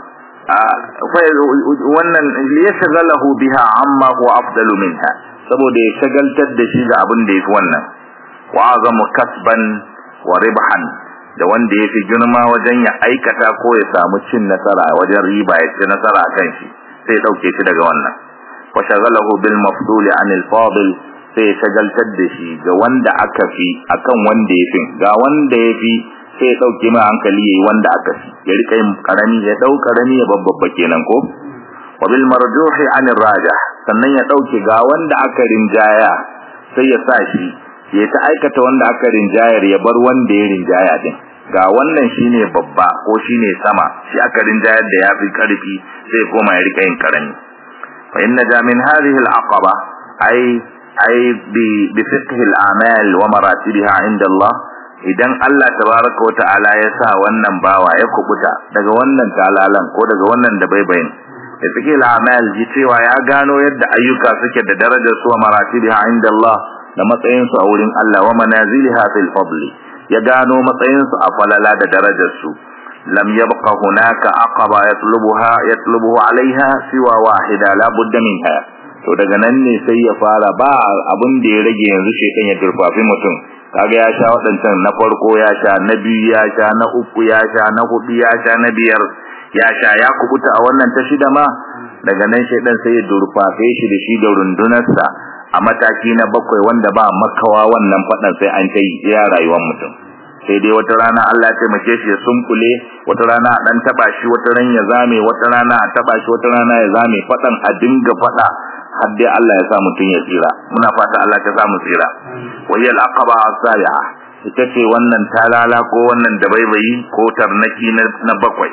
wannan liyashghalahu biha amma huwa afdalu minha saboda ya shagaltar da shi ga abin da yafi wannan wa azamu kasban wa ribhan da wanda yafi girma wajen ya aikata ko ya samu cin nasara wajen riba ya ci nasara kan shi sai ya dauke shi daga wannan wa shaghalahu bil mafdul anil fadil sai ya shagaltar da shi ga wanda aka fi akan wanda yafi ga wanda yafi sai ya dauke mai hankali yayi wanda aka fi ya rika yin karami ya dau karami ya babbabba kenan ko wa bil marjuhi anir rajah sannan ya dauke ga wanda aka rinjaya sai ya sa shi ya ta aikata wanda aka rinjayar ya bar wanda ya rinjaya din ga wannan shine babba ko shine sama shi aka rinjayar da yafi karfi sai koma ya rika yin karami fa inna ja min hadhihi al aqaba ay ay bi bi fiqh al a'mal wa maratibiha inda Allah idan Allah tabaraka wa ta'ala ya sa wannan bawa ya kubuta daga wannan talalan ko daga wannan da baibayin da suke al'amal ji cewa ya gano yadda ayyuka suke da darajar su wa maratibiha inda Allah da matsayin su a wurin Allah wa manaziliha fil fadli ya gano matsayin su a falala da darajar su lam yabqa hunaka aqaba yatlubuha yatlubuhu alaiha siwa wahida la budda minha to daga nan ne sai ya fara ba abin da ya rage yanzu shekan ya turfafi mutum kaga ya sha waɗancan na farko ya sha na biyu ya sha na uku ya sha na hudu ya sha na biyar ya sha ya kubuta a wannan ta shida ma daga nan shaidan sai ya durfafe shi da shi da rundunarsa a mataki na bakwai wanda ba makawa wannan faɗan sai an ta yi ya rayuwar mutum sai dai wata rana Allah ya taimake shi ya sunkule wata rana a dan taba shi wata ran ya zame wata rana a taba shi wata rana ya zame faɗan a dinga faɗa har dai Allah ya sa mutum ya tsira muna fata Allah ya sa mu tsira wayal aqaba asaya ita ce wannan talala ko wannan dabaibayi ko tarnaki na bakwai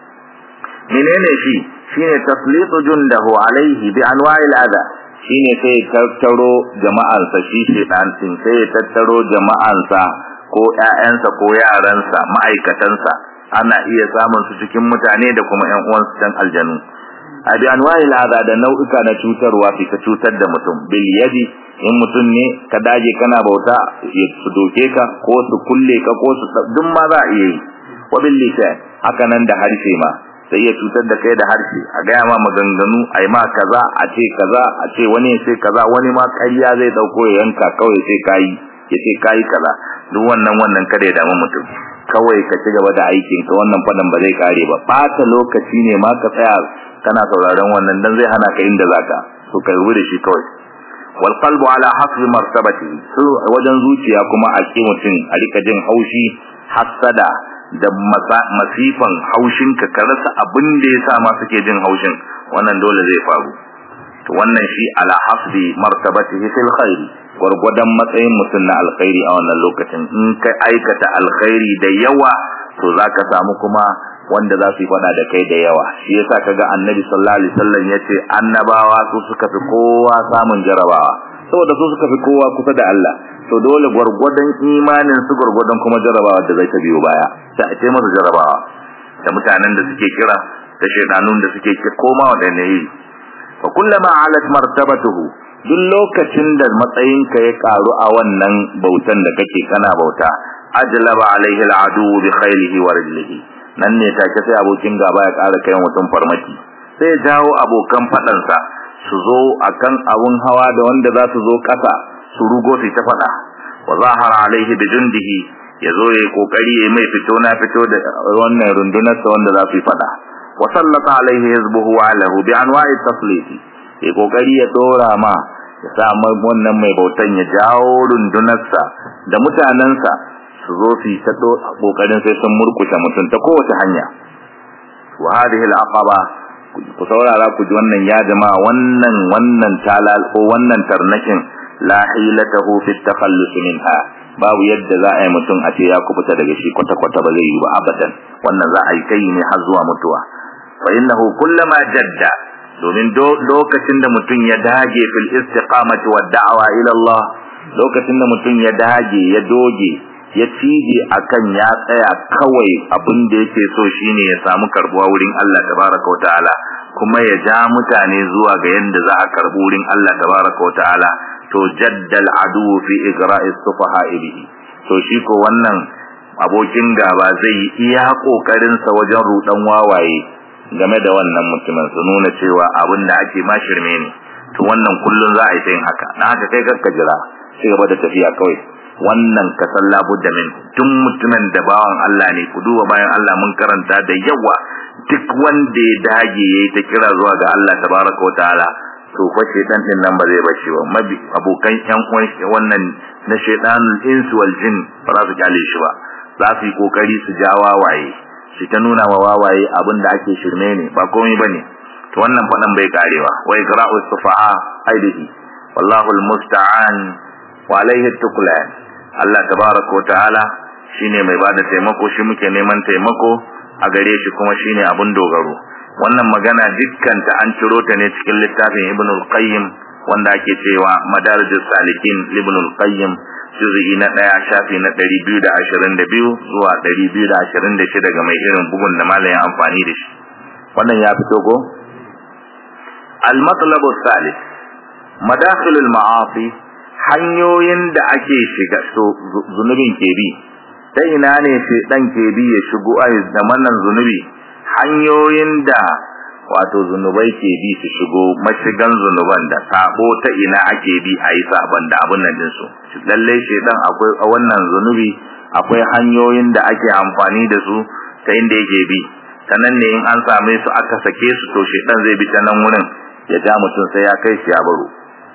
menene shi shine taslitu jundahu alaihi bi anwa'il adha shine sai tattaro jama'ansa shi shedan din sai ya tattaro jama'ansa ko ƴaƴansa ko yaransa ma'aikatansa ana iya samun su cikin mutane da kuma ƴan uwansu dan aljanu a bi anwa'il adha da nau'uka na cutarwa fi ka cutar da mutum bil yadi in mutum ne ka dage kana bauta ya su doke ka ko su kulle ka ko su duk ma za a iya yi wa bil lisan haka nan da harshe ma sai ya cutar da kai da harshe a gaya ma maganganu a yi ma kaza a ce kaza a ce wani ya ce kaza wani ma ƙarya zai dauko ya yanka kawai sai kayi ya ce kayi kaza duk wannan wannan kada ya damu mutum kawai ka ci gaba da aikin ka wannan fadan ba zai kare ba ɓata lokaci ne ma ka tsaya kana sauraron wannan dan zai hana ka inda zaka to kai da shi kawai wal qalbu ala hasbi martabati su wajen zuciya kuma a ki mutum a rika jin haushi hasada da masifan haushin ka ka rasa abin da yasa ma suke jin haushin wannan dole zai faru to wannan shi ala hasbi martabatihi fil khairi gwargwadon matsayin mutum na alkhairi a wannan lokacin in ka aikata alkhairi da yawa to zaka samu kuma wanda za su yi fada da kai da yawa shi yasa kaga annabi sallallahu alaihi wasallam yace annabawa su suka fi kowa samun jarabawa saboda su suka fi kowa kusa da Allah to dole gwargwadon imanin su gwargwadon kuma jarabawa da zai ta biyo baya sai a ce masa jarabawa da mutanen da suke kira da shedanun da suke kira koma wadanne yi fa kullama alat martabatuhu duk lokacin da matsayinka ya karu a wannan bautan da kake kana bauta ajlaba alaihi al'adu bi khaylihi wa rijlihi nan ne take sai abokin gaba ya ƙara kai mutum farmaki sai ya jawo abokan faɗansa su zo akan abun hawa da wanda za su zo ƙasa su rugo su ta faɗa wa zahara alaihi bi jundihi ya zo ya kokari ya mai fito na fito da wannan rundunar sa wanda za su yi faɗa wa sallata alaihi hizbuhu wa alahu bi anwa'i tasliti ya kokari ya dora ma ya sa wannan mai bautan ya jawo rundunarsa da mutanensa su zo su yi ta kokarin sai sun murkushe mutum ta kowace hanya wa hadhihi al-aqaba ku saurara ku ji wannan ya jama'a wannan wannan talal ko wannan tarnakin la hilatahu fi takhallus minha babu yadda za a yi mutum a ce ya kubuta daga shi kwata kwata ba zai yi ba abadan wannan za a yi kai ne har zuwa mutuwa fa innahu kullama jadda domin lokacin da mutum ya dage fil istiqamati wad da'wa ila Allah lokacin da mutum ya dage ya doge ya cije akan ya tsaya kawai abin da yake so shine ya samu karbuwa wurin Allah tabaraka wa ta'ala kuma ya ja mutane zuwa ga yanda za a karbu wurin Allah tabaraka wa ta'ala to jaddal adu fi igra'i sufaha bihi to shi ko wannan abokin gaba zai yi iya kokarin sa wajen rudan wawaye game da wannan mutumin su nuna cewa abin da ake ma shirme ne to wannan kullun za a yi yin haka na haka kai kakka jira sai gaba da tafiya kawai wannan ka san labudda min tun mutumin da bawan Allah ne ku duba bayan Allah mun karanta da yawa duk wanda ya dage yayi ta kira zuwa ga Allah tabaraka wataala to fa shedan din nan ba zai bace ba mabi abokan yan uwan wannan na shedanul insu wal jin ba za su kyale shi ba za su yi kokari su ja wawaye shi ta nuna wa wawaye abin da ake shirme ne ba komai bane to wannan fadan bai karewa wa igra'u sufaha aidihi wallahu almusta'an wa alayhi tuklan Allah tabaraka wa ta'ala shine mai bada taimako shi muke neman taimako a gare shi kuma shine abun dogaro wannan magana dukkan ta an ciro ta ne cikin littafin Ibn al-Qayyim wanda ake cewa Madarijus Salikin Ibn al-Qayyim juz'i na ɗaya shafi na 222 zuwa 226 ga mai irin bugun da malamin amfani da shi wannan ya fito ko al-matlab al-thalith madakhil al-ma'asi hanyoyin da ake shiga so zunubin ke bi ta ina ne sai dan ke bi ya shigo ai da wannan zunubi hanyoyin da wato zunubai ke bi su shigo mashigan zunuban da sabo ta ina ake bi a yi saban da abun nan dinsu lalle shedan akwai a wannan zunubi akwai hanyoyin da ake amfani da su ta inda yake bi ta nan ne in an same su aka sake su to shedan zai bi ta nan wurin ya ja mutum sai ya kai shi ya baro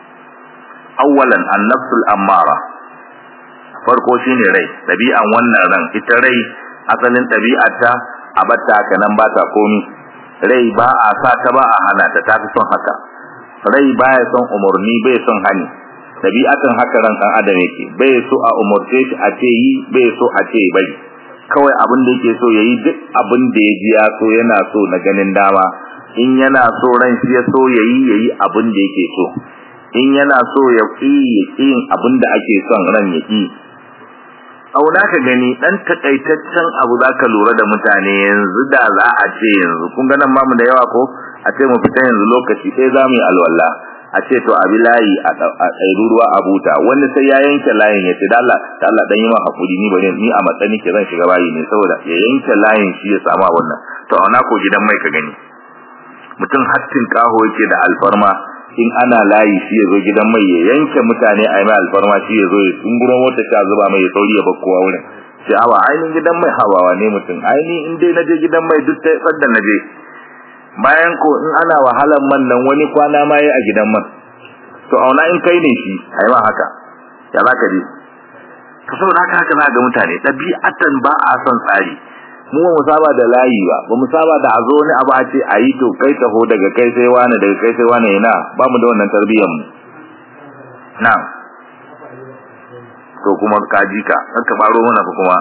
awwalan an-nafsul ammara farko shine rai dabi'an wannan ran ita rai asalin dabi'arta a batta haka nan ba ta komi rai ba a sa ta ba a hana ta tafi son haka rai baya son umurni bai son hani dabi'atan haka ran dan adam yake bai so a umurce shi a ce yi bai so a ce bari kawai abin da yake so yayi duk abin da ya ji ya so yana so na ganin dama in yana so ran shi ya so yayi yayi abin da yake so in yana so ya ƙi ya ƙi abin da ake son ran ya ƙi auna ka gani dan takaitaccen abu zaka lura da mutane yanzu da za a ce yanzu kun ga nan mamu da yawa ko a ce mu fita yanzu lokaci sai za mu yi alwala a ce to abi layi a ɗairu ruwa a buta wani sai ya yanke layin ya ce da Allah da Allah dan yi ma hakuri ni bane ni a matsani ke zan shiga bayi ne saboda ya yanke layin shi ya samu wannan to auna ko gidan mai ka gani mutum hattin kaho yake da alfarma in ana layi shi ya zo gidan mai ya yanke mutane a yi mai alfarma shi ya zo ya tunguro mota ta zuba mai ya sauri ya bakkowa wurin sai awa ainihin gidan mai hawawa ne mutum ainihin in dai naje gidan mai duk ta tsadda naje bayan ko in ana wahalan man nan wani kwana ma yi a gidan man to auna in kai ne shi a yi ma haka ya za ka je to saboda haka haka za ga mutane ɗabi'atan ba a son tsari mu ba mu saba da layi ba ba mu saba da a zo wani abu a ce a yi to kai taho daga kai sai wani daga kai sai wani yana ba mu da wannan tarbiyyar mu na to kuma ka ji ka ka baro mana fa kuma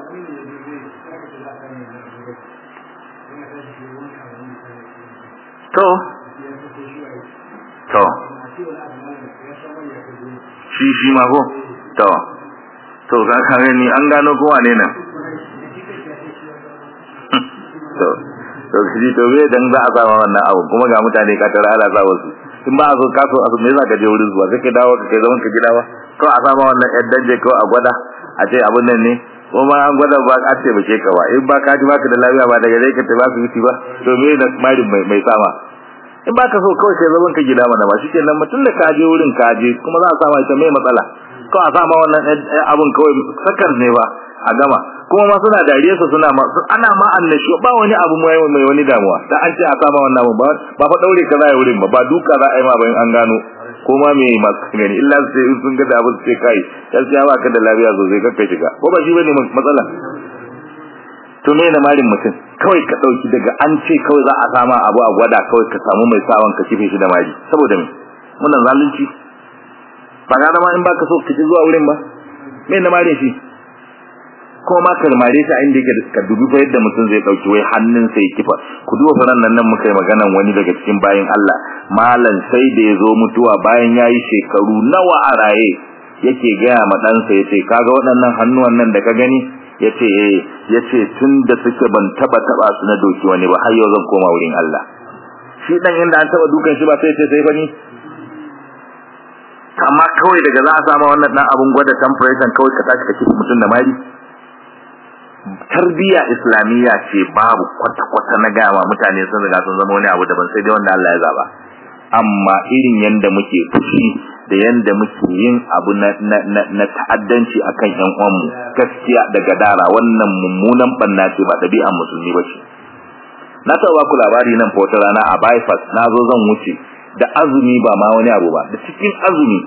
to to shi shi ma ko to to ka gani an gano ko wane nan to to shi to me dan za a sama wannan abu kuma ga mutane ka tara ala sa wasu in ba a so ka so asu me za ka je wurin zuwa sai ka dawo ka kai zaman ka gida ba to a sama wannan yan danje ko a gwada a ce abun nan ne ko ma an gwada ba a ce bace ka ba in ba ka ji baka da lafiya ba daga dai ka tafi asibiti ba to me da mari mai mai sama in ba ka so kawai sai zaman ka gida mana ba shikenan mutum da ka je wurin ka je kuma za a sama ita mai matsala ko a sama wannan abun kawai sakar ne ba a gama kuma ma suna dariya su suna ma ana ma annashi ba wani abu mai mai wani damuwa da an ce a sama wannan abu ba ba fa daure ka za a wurin ba ba duka za a yi ma bayan an gano ko ma me masu gani illa sai in sun ga da abu sai kai gaskiya ba ka da lafiya sosai kakka shiga ko ba shi bane matsala to me na marin mutum kawai ka dauki daga an ce kawai za a sama abu a gwada kawai ka samu mai sawan ka kife shi da mari saboda me wannan zalunci ba ga ma in baka so ka ji zuwa wurin ba me na mare shi ko ma ka mare shi a inda yake ka dubi fa yadda mutum zai dauki wai hannun sai kifa ku duba faran nan nan muka yi maganan wani daga cikin bayin Allah malan sai da yazo mutuwa bayan yayi shekaru nawa a raye yake gaya ma ɗansa yace kaga waɗannan hannuwan nan da ka gani yace eh yace tunda suke ban taba taba su na doki wani ba har yau zan koma wurin Allah shi dan inda an taba dukan shi ba sai sai fa ni amma kawai daga za a samu wannan dan abun gwada temperature kawai ka tashi ka kifi mutum da mari tarbiya islamiyya ce babu kwata-kwata na gama mutane sun riga sun zama wani abu daban sai dai wanda Allah ya zaba amma irin yanda muke fushi da yanda muke yin abu na na na, na ta'addanci akan ƴan uwanmu gaskiya da gadara wannan mummunan banna ce ba ɗabi'an musulmi ba ce na taɓa ku labari nan fa wata rana a bypass na zo zan wuce da azumi ba ma wani abu ba da cikin azumi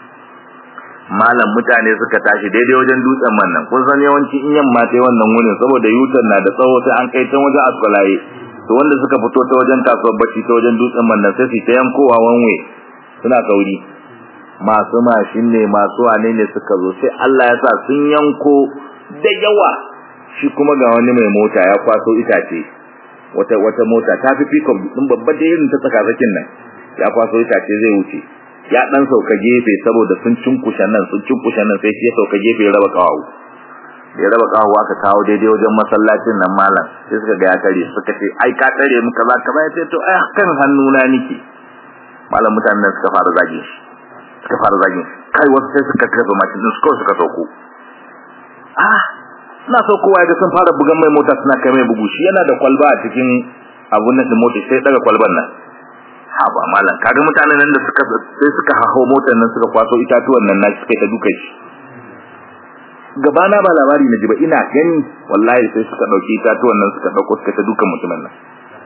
malam mutane suka tashi daidai wajen dutsen man nan kun san yawanci in yamma ta wannan wurin saboda yutan na da tsawo sai an kai can wajen askwalaye to wanda suka fito ta wajen kasuwar bacci ta wajen dutsen man nan sai su ta yankowa wanwe suna sauri masu mashin ne masu wane ne suka zo sai Allah ya sa sun yanko da yawa shi kuma ga wani mai mota ya kwaso itace wata wata mota ta fi pickup din babba da irin ta tsakatsakin nan ya kwaso itace zai wuce ya dan sauka gefe saboda sun cinkushe nan sun cinkushe nan sai shi ya sauka gefe ya raba kawo ya raba kawo aka kawo daidai wajen masallacin nan malam sai suka ga ya kare suka ce ai ka kare mu kaza kaza ya ce to ai kan hannuna nike malam mutanen nan suka fara zage shi suka fara zage kai wasu sai suka kafa mashin din suka suka sauko ah suna saukowa ga sun fara bugan mai mota suna kai mai bugu shi yana da kwalba a cikin abun nan din mota sai daga kwalban nan haba malam kaga mutanen nan da suka sai suka hawo motar nan suka kwaso itatuwan nan na suka ta duka shi gabana ba labari na ji ba ina gani wallahi sai suka dauki itatuwan nan suka dauko suka ta dukan mutumin nan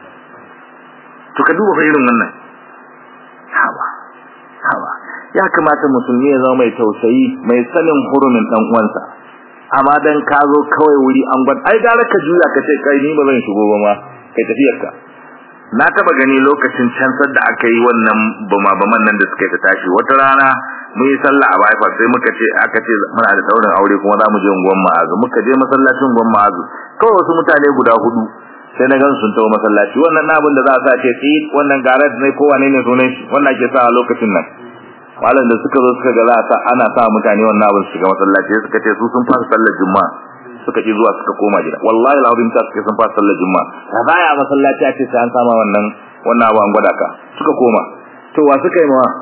to ka duba fa irin wannan haba haba ya kamata musulmi ya zama mai tausayi mai sanin hurumin dan uwansa amma dan ka zo kawai wuri an gwad ai gara ka juya ka ce kai ni ba zan shigo ba ma kai tafiyar ka na taba gani lokacin cansar da aka yi wannan bama baman nan da suka ta tashi wata rana mun yi sallah a baifa sai muka ce aka ce muna da daurin aure kuma za mu je unguwan ma'azu muka je masallacin unguwan ma'azu kawai wasu mutane guda hudu sai na gan sun tawo masallaci wannan na abin da za a sa ce tsi wannan garat ne ko wane ne sunan shi wannan ake sa a lokacin nan malam da suka zo suka ga za a sa ana sa mutane wannan abin su shiga masallaci suka ce su sun fara sallar juma'a suka ki zuwa suka koma gida wallahi alazim ta suke sun fara sallar juma'a da baya masallaci a ce sai an sama wannan wannan abu an gwada ka suka koma to wa suka yi mawa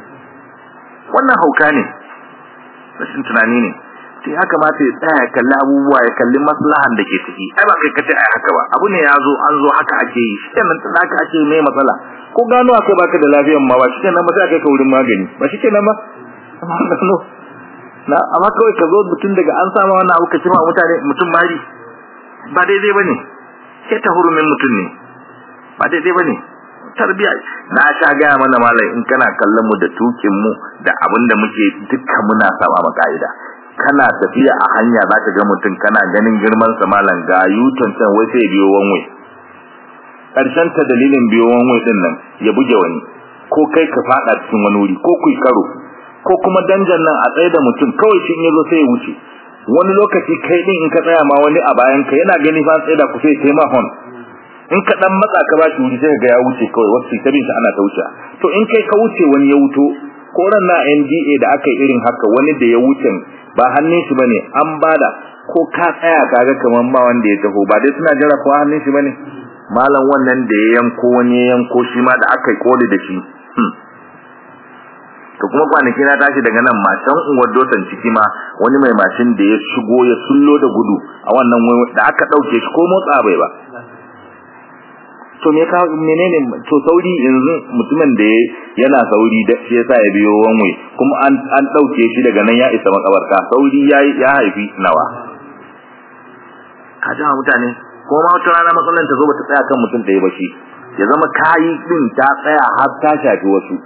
wannan hauka ne rashin tunani ne sai ya kamata ya tsaya ya kalli abubuwa ya kalli maslahan da ke ciki ai ba kai kace ai haka ba abu ne ya zo an zo haka ake yi shi kenan tun haka ake mai matsala ko gano akai baka da lafiyan ma ba shi kenan ba sai kai ka wurin magani ba shi kenan ba amma gano na amma kawai ka zo mutum daga an sama wannan abu ka cima mutane mutum mari ba daidai bane sai ta hurumin mutum ne ba daidai bane tarbiya na sha gaya mana malai in kana kallon mu da tukin mu da abin da muke dukkan muna saba ma ka'ida kana tafiya a hanya zaka ga mutum kana ganin girman sa malam ga yuton can wai sai biyo wanwe karshen ta dalilin biyo wanwe din nan ya buge wani ko kai ka fada cikin wani wuri ko kuyi karo ko kuma danjan nan a tsaye da mutum kawai shi yazo sai ya wuce wani lokaci kai din in ka tsaya ma wani a bayan ka yana gani fa tsaye da ku sai kai ma hon in ka dan matsa ka bashi wuri sai ga ya wuce kawai wasu ta bin ana ta wuce to in kai ka wuce wani ya wuto ko ran na NDA da aka yi irin haka wani da ya wuce ba hannun shi bane an bada ko ka tsaya kaga kaman ba wanda ya taho ba dai suna jira ko hannun shi bane malam wannan da ya yanko wani ya yanko shi ma da aka yi koli da shi to kuma kwanaki na tashi daga nan mashin uwar dotan ciki ma wani mai mashin da ya shigo ya sullo da gudu a wannan da aka dauke shi ko motsa bai ba to me ka menene to sauri yanzu mutumin da yana sauri da shi yasa ya biyo wanwe kuma an an dauke shi daga nan ya isa makabarta sauri ya ya haifi nawa ka jama mutane ko ma wata rana matsalan ta zo bata tsaya kan mutum da ya bashi ya zama kayi din ta tsaya har ta shafi wasu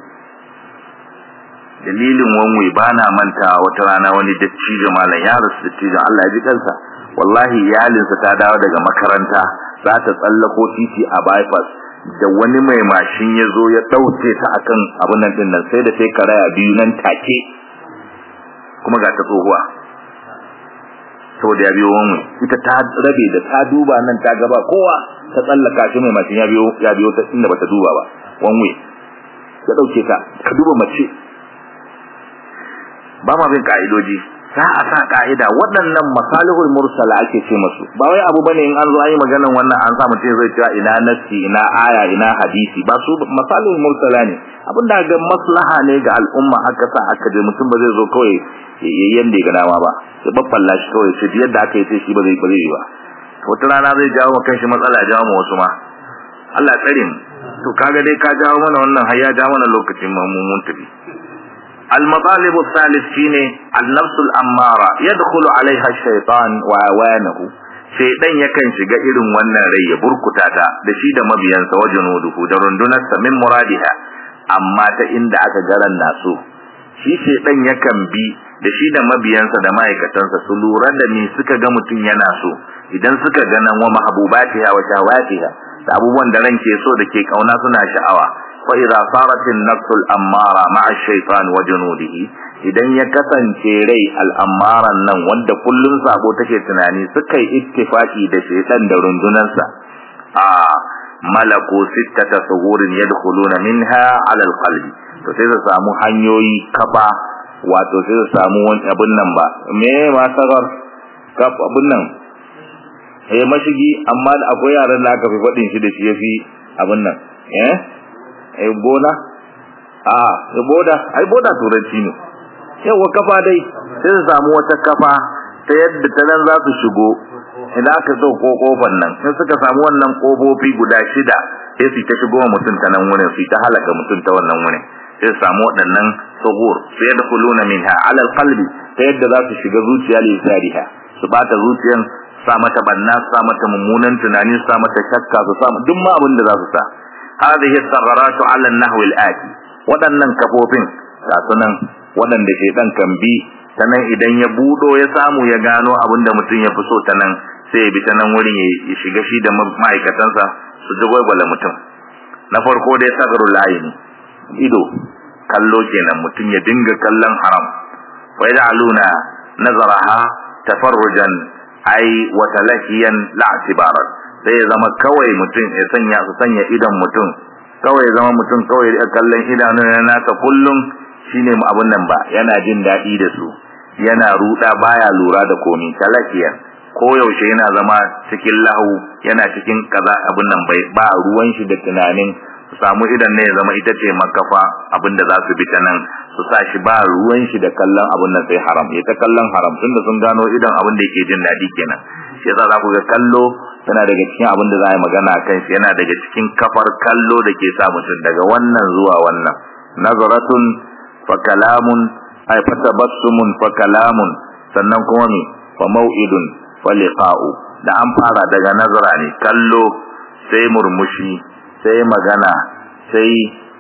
dalilin wanwe bana manta wata rana wani dattijo malam ya rasu dattijo Allah ya ji kansa wallahi iyalinsa ta dawo daga makaranta za ta tsallako titi a bypass da wani mai mashin ya zo ya ɗauke ta akan abin nan din nan sai da sai karaya biyu nan take kuma ga ta tsohuwa saboda ya biyo wani ita ta rabe da ta duba nan ta gaba kowa ta tsallaka shi mai mashin ya biyo ya biyo ta inda bata duba ba wani ya dauke ta ka duba mace ba ma bin ka'idoji za a sa ka'ida waɗannan masalihul mursala ake ce masu ba wai abu bane in an zo ayi maganan wannan an sa mutum zai cewa ina nassi ina aya ina hadisi ba su masalihul mursala ne abinda ga maslaha ne ga al'umma aka sa aka je mutum ba zai zo kawai yayin da ga dama ba ya babballa shi kawai shi yadda aka yi sai shi ba zai ba zai ba wata rana zai jawo kan shi matsala ya jawo ma wasu ma Allah tsare mu to kaga dai ka jawo mana wannan har ya jawo mana lokacin mu mun tafi المطالب الثالث شيني النفس الأمارة يدخل عليها الشيطان وعوانه shaidan yakan shiga irin wannan rai ya burkuta ta da shi da mabiyansa wajen wuduhu da rundunarsa min muradiha amma ta inda aka garan nasu shi shaidan yakan bi da shi da mabiyansa da ma'aikatansa su lura da me suka ga mutum yana so idan suka ga nan wa mahbubatiha wa shawatiha da abubuwan da ran ke so da ke kauna suna sha'awa fa idza sarat an-nafs al-ammara ma'a ash-shaytan wa junudihi idan ya kasance rai al-ammaran nan wanda kullun sabo take tunani suka yi ittifaki da shaytan da rundunarsa a malaku sittata suhurin yadkhuluna minha 'ala al-qalbi to sai su samu hanyoyi kafa wato sai su samu wani abun nan ba me ma sagar kaf abun nan eh mashigi amma akwai yaran da aka fi faɗin shi da shi yafi abun nan eh ai boda a ai boda ai boda turanci ne yawa kafa dai sai su samu wata kafa ta yadda ta nan za su shigo idan aka so ko kofar nan sai suka samu wannan kofofi guda shida sai su ta shigo mutum ta nan wurin su ta halaka mutum ta wannan wurin sai su samu waɗannan suhur sai da kuluna minha ala alqalbi ta yadda za su shiga zuciya li sariha su bata zuciyan sa mata banna sa mata mummunan tunani sa mata shakka su sa duk ma abin da za su sa هذه الثغرات على النحو الآتي waɗannan kafofin ga sunan waɗanda shaitan kan bi ta nan idan ya buɗo ya samu ya gano abin da mutum ya fi so ta nan sai ya bi ta nan wurin ya shiga shi da ma'aikatansa su ji gwagwala mutum na farko dai sagaru layin ido kallo kenan mutum ya dinga kallon haram wa yaj'aluna nazaraha tafarrujan ai wa talahiyan la'tibaran sai ya zama kawai mutum ya sanya su sanya idan mutum kawai ya zama mutum kawai ya kallon idanun na nasa kullum shine mu abun nan ba yana jin daɗi da su yana ruda baya lura da komi talakiya ko yaushe yana zama cikin lahu yana cikin kaza abun nan bai ba ruwan shi da tunanin su samu idan ne ya zama ita ce makafa abin da za su bi ta nan su sa shi ba ruwan shi da kallon abun nan sai haram ya ta kallon haram tunda sun gano idan abin da yake jin daɗi kenan shi yasa za ku ga kallo yana daga cikin abin da za a yi magana kan shi yana daga cikin kafar kallo da ke sa mutum daga wannan zuwa wannan nazaratun fa kalamun ay fa tabassumun fa kalamun sannan kuma me fa mau'idun fa liqa'u da an fara daga nazara ne kallo sai murmushi sai magana sai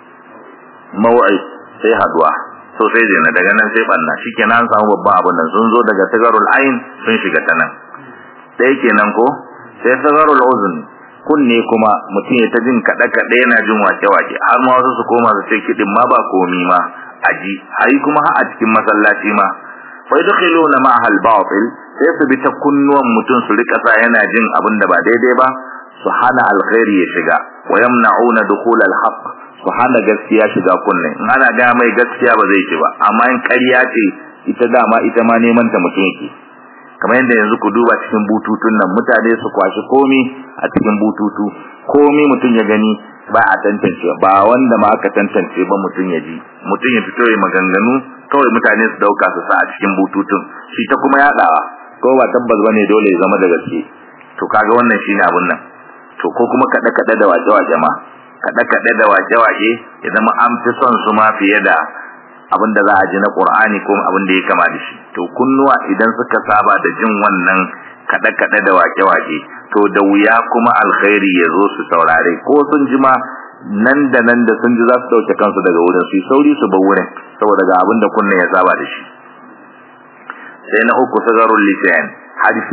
mau'id sai haduwa so sai dai daga nan sai banna shikenan an samu babban abin nan sun zo daga tagarul ain sun shiga ta nan dai kenan ko sai sagarul uzun kunne kuma mutum ya ta jin kada kada yana jin wake wake har ma wasu su koma su ce kidin ma ba komi ma aji hai kuma har a cikin masallaci ma fa yadkhuluna ma'aha al-batil sai su bi ta kunnuwan mutum su rika sa yana jin abin da ba daidai ba su hana alkhairi ya shiga wa yamna'una dukhul al-haqq su hana gaskiya shiga kunne in ana ga mai gaskiya ba zai ci ba amma in ƙarya ce ita dama ita ma neman ta mutum yake kamar yadda yanzu ku duba cikin bututun nan mutane su kwashi komi a cikin bututu komi mutum ya gani ba a tantance ba wanda ma aka tantance ba mutum ya ji mutum ya fito ya maganganu kawai mutane su dauka su sa a cikin bututun shi ta kuma yadawa ko ba tabbas bane dole ya zama da gaske to kaga wannan shine abun nan to ko kuma kada kada da waje waje ma kada kada da waje waje ya zama an fi son su ma fiye da abin da za a ji na Qur'ani ko abin da ya kama da shi to kunnuwa idan suka saba da jin wannan kada kada da wake wake to da wuya kuma alkhairi ya zo su saurare ko sun ji ma nan da nan da sun ji za su dauke kansu daga wurin su sauri su bar wurin saboda ga abin da kunne ya saba da shi sai na uku sagarul lisan hadisi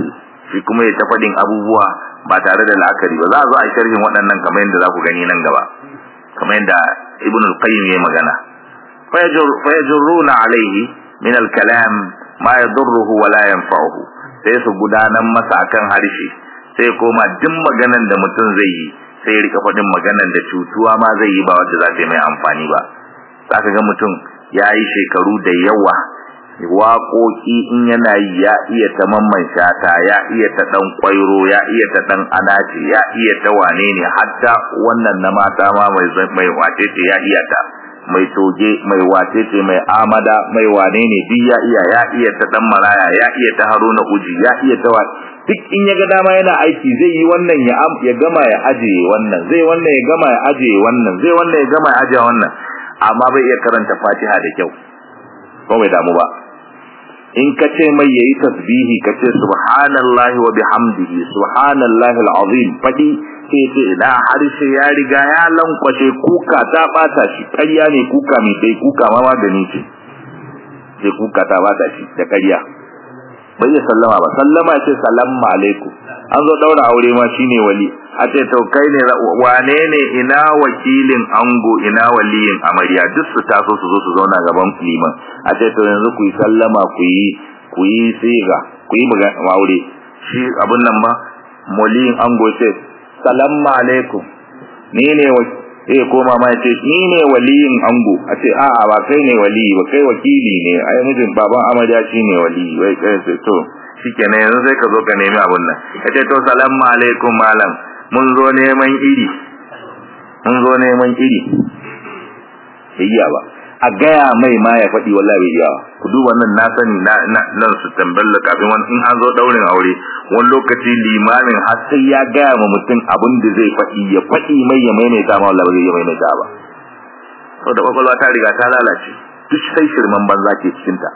shi kuma ya ta faɗin abubuwa ba tare da la'akari ba za a zo a sharhin waɗannan kamar yadda za ku gani nan gaba kamar yadda ibn al-qayyim ya magana fa yajruna alaihi min al-kalam ma yadurruhu wa la yanfa'uhu sai su gudanar masa akan harshe sai koma duk maganan da mutum zai yi sai ya rika faɗin maganan da cutuwa ma zai yi ba wanda za ta yi mai amfani ba zaka ga mutum ya yi shekaru da yawa waƙoƙi in yana yi ya iya ta mamman shata ya iya ta ɗan ƙwairo ya iya ta ɗan anace ya iya ta wane ne hatta wannan na mata ma mai wace ce ya iya ta mai toge mai wace ce mai amada mai wane ne duk ya iya ya iya ta ɗan maraya ya iya ta haruna uji ya iya ta wa duk in ya ga dama yana aiki zai yi wannan ya ya gama ya ajiye wannan zai wannan ya gama ya ajiye wannan zai wannan ya gama ya ajiye wannan amma bai iya karanta fatiha da kyau ko bai damu ba in ka ce mai yayi tasbihi ka ce subhanallahi wa bihamdihi subhanallahi alazim fadi sai ce ina harshe ya riga ya lankwashe kuka ta bata shi ƙarya ne kuka mai dai kuka ma magani ce sai kuka ta bata shi da ƙarya bai ya sallama ba sallama ce salamu alaikum an zo daura aure ma shine wali a ce to kai ne wane ne ina wakilin ango ina waliyin amarya duk su taso su zo su zauna gaban liman a ce to yanzu ku yi sallama ku yi ku yi siga ku yi aure shi abun nan ba waliyin ango ce salamu alaikum ni ne eh ko mama ce ni ne waliyin ango a ce a'a ba kai ne wali ba kai wakili ne ai mijin baban amarya shine wali wai kai sai to shikenan yanzu sai ka zo ka nemi abun nan ka ce to salamu alaikum malam mun zo neman iri mun zo neman iri iya ba a gaya mai ma ya faɗi wallahi bai iya ku duba nan na sani na nan su tamballa kafin wani in an zo daurin aure wani lokaci limamin har sai ya gaya ma mutum abin da zai faɗi ya faɗi mai ya maimaita ma wallahi bai iya maimaita ba saboda kwakwalwa ta riga ta lalace duk sai shirman banza ke cikin ta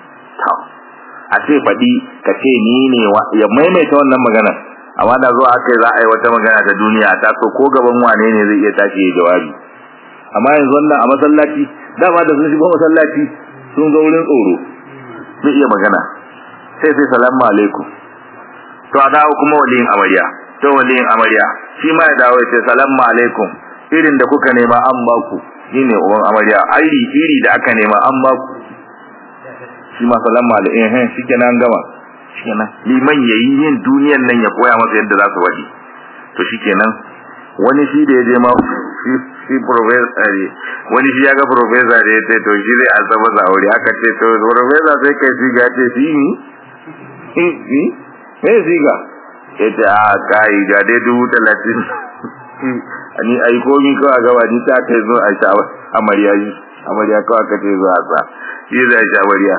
a ce faɗi ka ce ni ne ya maimaita wannan maganar amma da zuwa aka za a yi wata magana ta duniya ta so ko gaban wane ne zai iya tashi ya jawabi amma yanzu wannan a masallaci dama da sun shigo masallaci sun zo wurin tsoro zai iya magana sai sai salamu alaikum to a dawo kuma waliyin amarya to waliyin amarya shi ma ya dawo ya ce salamu alaikum irin da kuka nema an ba ku shi ne uban amarya iri iri da aka nema an ba ku shi ma salamu alaikum shi kenan gama shikenan liman yayi yin duniyan nan ya koya masa yadda za su wadi to shikenan wani shi da ya je ma shi shi professor ne wani shi ya ga professor ne sai to shi zai azaba za aure aka ce to professor sai kai shi ga ce shi ni ni me shi ga yace a kai ga dai dubu talatin ni ai komi ko a gaba ni ta kai zo a sha amarya yi amarya ko aka ce zo a sa shi zai sha amarya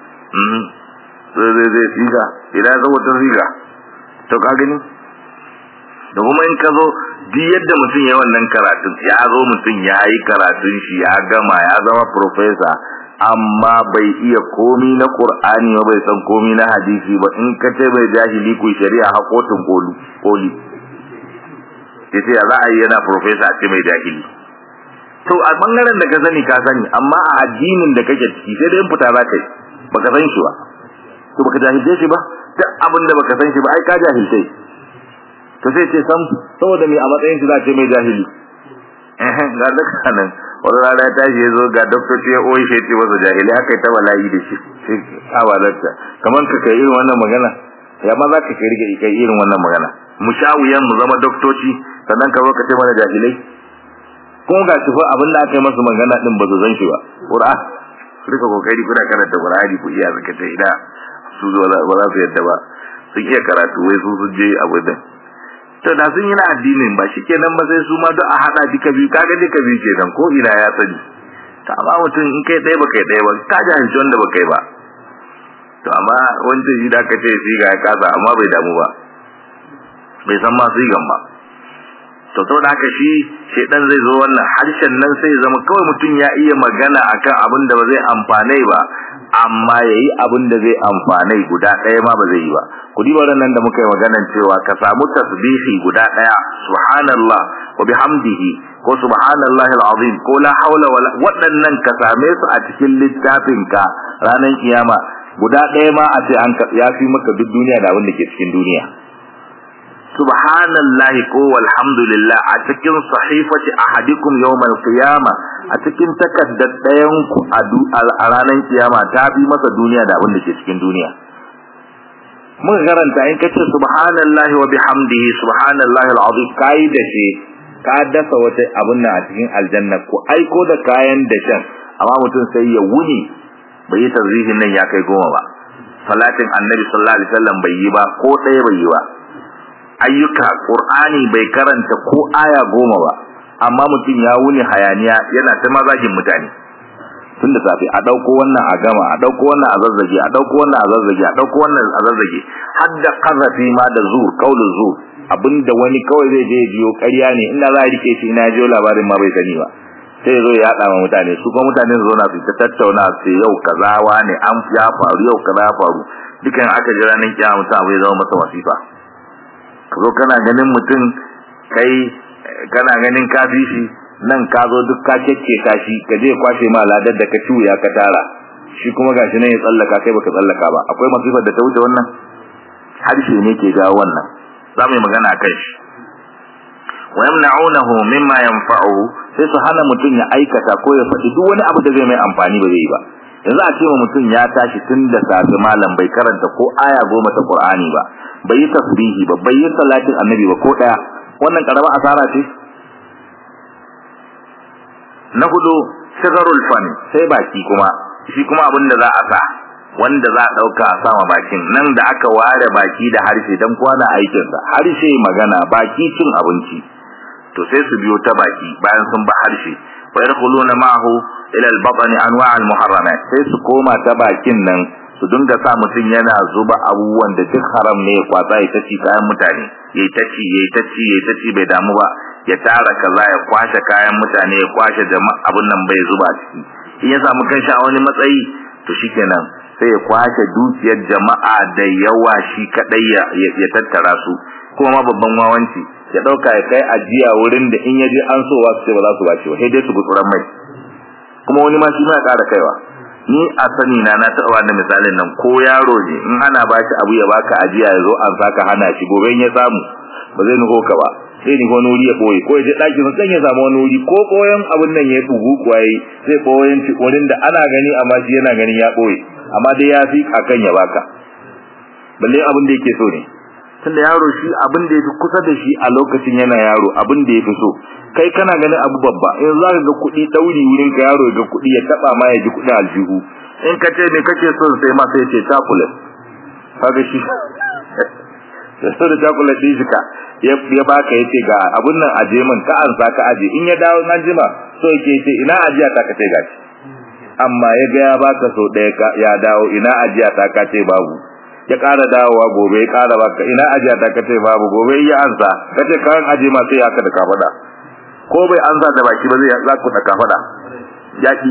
zai zai zai siga idan zo wata siga to ka gani da kuma in ka zo duk yadda mutum ya wannan karatun ya zo mutum ya yi karatun shi ya gama ya zama profesa amma bai iya komi na qur'ani ba bai san komi na hadisi ba in ka ce bai jahili ku shari'a hakotin kolu koli yace ya za a yi yana profesa ce mai jahili to a bangaren da ka sani ka sani amma a addinin da kake ciki sai dai in fita za ka yi baka san shi ba to baka jahilce shi ba duk abin da baka san shi ba ai ka jahilce to sai ce sam saboda me a matsayin shi za ce mai jahili eh ga duka nan wani rana ya tashi ya zo ga doktor ce oyi shi ce masa jahili haka ta bala'i da shi sai a walarta kamar ka kai irin wannan magana ya ma za ka kai rike kai irin wannan magana mu sha wuyan mu zama doktoci sannan ka zo ka ce mana jahilai kuma ga shi fa abin da aka yi masa magana din ba su san shi ba qur'an rika kokari kuna karanta qur'ani ku iya zaka ce ida su zo ba za su yadda ba sun iya karatu wai su sun je abu din to da sun yi na addinin ba shikenan ba sai su ma duk a hada duka biyu kaga duka biyu kenan ko ina ya sani to amma mutum in kai ɗaya ba kai ɗaya ba ka jahilci wanda ba kai ba to amma wancan shi da aka ce siga ya kasa amma bai damu ba bai san ma sigan ba to saboda haka shi shedan zai zo wannan harshen nan sai zama kawai mutum ya iya magana akan abin da ba zai amfane ba amma yayi abin da zai amfane guda ɗaya ma ba zai yi ba ku diba nan da muka yi maganan cewa ka samu tasbihi guda ɗaya subhanallah wa bihamdihi ko subhanallahi alazim ko la haula wala waɗannan ka same su a cikin littafin ka ranar kiyama guda ɗaya ma a ce an ya fi maka duk duniya da abin da ke cikin duniya subhanallahi ko walhamdulillah a cikin sahifati ahadikum yawmal qiyama a cikin takaddar ɗayan ku a ranar kiyama ta fi masa duniya da abin da ke cikin duniya muka karanta in kace subhanallahi wa bihamdihi subhanallahi alazim kai da shi ka dasa wata abun nan a cikin aljanna ko aiko da kayan da shan amma mutum sai ya wuni bai yi tarzihin nan ya kai goma ba salatin annabi sallallahu alaihi wasallam bai yi ba ko ɗaya bai yi ba ayyuka qur'ani bai karanta ko aya goma ba amma mutum ya wuni hayaniya yana ta mazajin mutane tun da safe a dauko wannan a gama a dauko wannan a zazzage a dauko wannan a zazzage a dauko wannan a zazzage har da qazafi ma da zur qaulul zur abinda wani kawai zai je biyo ƙarya ne inda za a rike shi ina jiyo labarin ma bai sani ba sai zo ya haɗa ma mutane su kuma mutane su zauna su ta tattauna su yau kaza ne an ya faru yau kaza ya faru dukan aka ji ranar kiyama mutum abu ya zama masa wasifa ka zo kana ganin mutum kai kana ganin kafi shi nan ka zo duk ka keke ta shi ka je kwashe ma ladar da ka ciwuya ka tara shi kuma gashi nan ya tsallaka kai baka tsallaka ba akwai masifar da ta wuce wannan harshe ne ke jawo wannan za mu yi magana a kai shi wa yamna'unahu mimma yanfa'uhu sai su hana mutum ya aikata ko ya faɗi duk wani abu da zai mai amfani ba zai ba yanzu a ce wa mutum ya tashi tun da safe malam bai karanta ko aya goma ta Qur'ani ba bai yi tasbihi ba bai yi salatin annabi ba ko daya wannan karama asara ce na hudu shigarul fani sai baki kuma shi kuma abin da za a sa wanda za a dauka a sama bakin nan da aka ware baki da harshe dan kwana aikin sa harshe magana baki cin abinci to sai su biyo ta baki bayan sun ba harshe wa yadkhuluna ma'ahu ila al-batn anwa' al-muharramat sai su koma ta bakin nan su dinga sa mutum yana zuba abubuwan da duk haram ne ya kwasa ya taci kayan mutane yayi taci yayi taci yayi taci bai damu ba ya tara kaza ya kwashe kayan mutane ya kwashe jama'a abun nan bai zuba ciki in ya samu kanshi a wani matsayi to shikenan sai ya kwashe dukiyar jama'a da yawa shi kadai ya, ya tattara su kuma ma babban wawanci ya dauka ya kai ajiya wurin da in yaje an so wasu sai ba za su bace ba sai dai su gutsuran mai kuma wani ma shi ma ya kara kaiwa ni a sani na na taɓa wannan misalin nan ko yaro ne in ana ba shi abu ya baka ajiya ya zo an saka hana shi gobe in ya samu ba zai nuko ka ba sai ni wani wuri ya boye ko ya je ɗakin sai ya samu wani wuri ko koyon abun nan ya bugu kuwa yi zai boyen wurin da ana gani amma shi yana ganin ya boye amma dai ya fi akan ya baka balle abin da yake so ne tunda yaro shi abin da yafi kusa da shi a lokacin yana yaro abin da yafi so kai kana ganin abu babba in za ka ga kuɗi ɗauri wurin ka yaro ga kuɗi ya taɓa ma ya ji kuɗi aljihu in ka ce me kake son sai ma sai ce chocolate kaga shi da so da chocolate din shi ka ya baka yace ga abun nan aje min ka an ka aje in ya dawo nan jima so yake yace ina ajiya ta ka ce gashi amma ya ga ya baka so ɗaya ya dawo ina ajiya ta ka ce babu ya ƙara dawowa gobe ya ƙara baka ina ajiya ta ka ce babu gobe ya ansa kace kan aje ma sai haka da ka faɗa ko bai an za da baki ba zai za ku daka fada yaki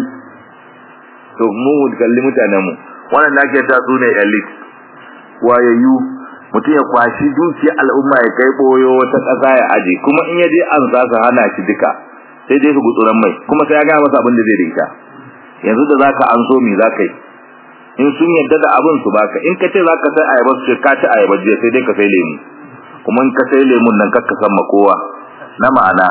to mu kalli mutanen mu wannan da ke ta su ne elite wayayyu mutum ya kwashi dukiya al'umma ya kai boyo wata ƙasa ya aje kuma in ya je an za su hana shi duka sai dai su gutsuran mai kuma sai ya ga masa abin da zai rika yanzu da zaka an so me zaka yi in sun yadda da abin su baka in ka ce zaka sai ayaba su ce ka ci ayaba je sai dai ka sai lemu kuma in ka sai lemun nan kakka san ma kowa na ma'ana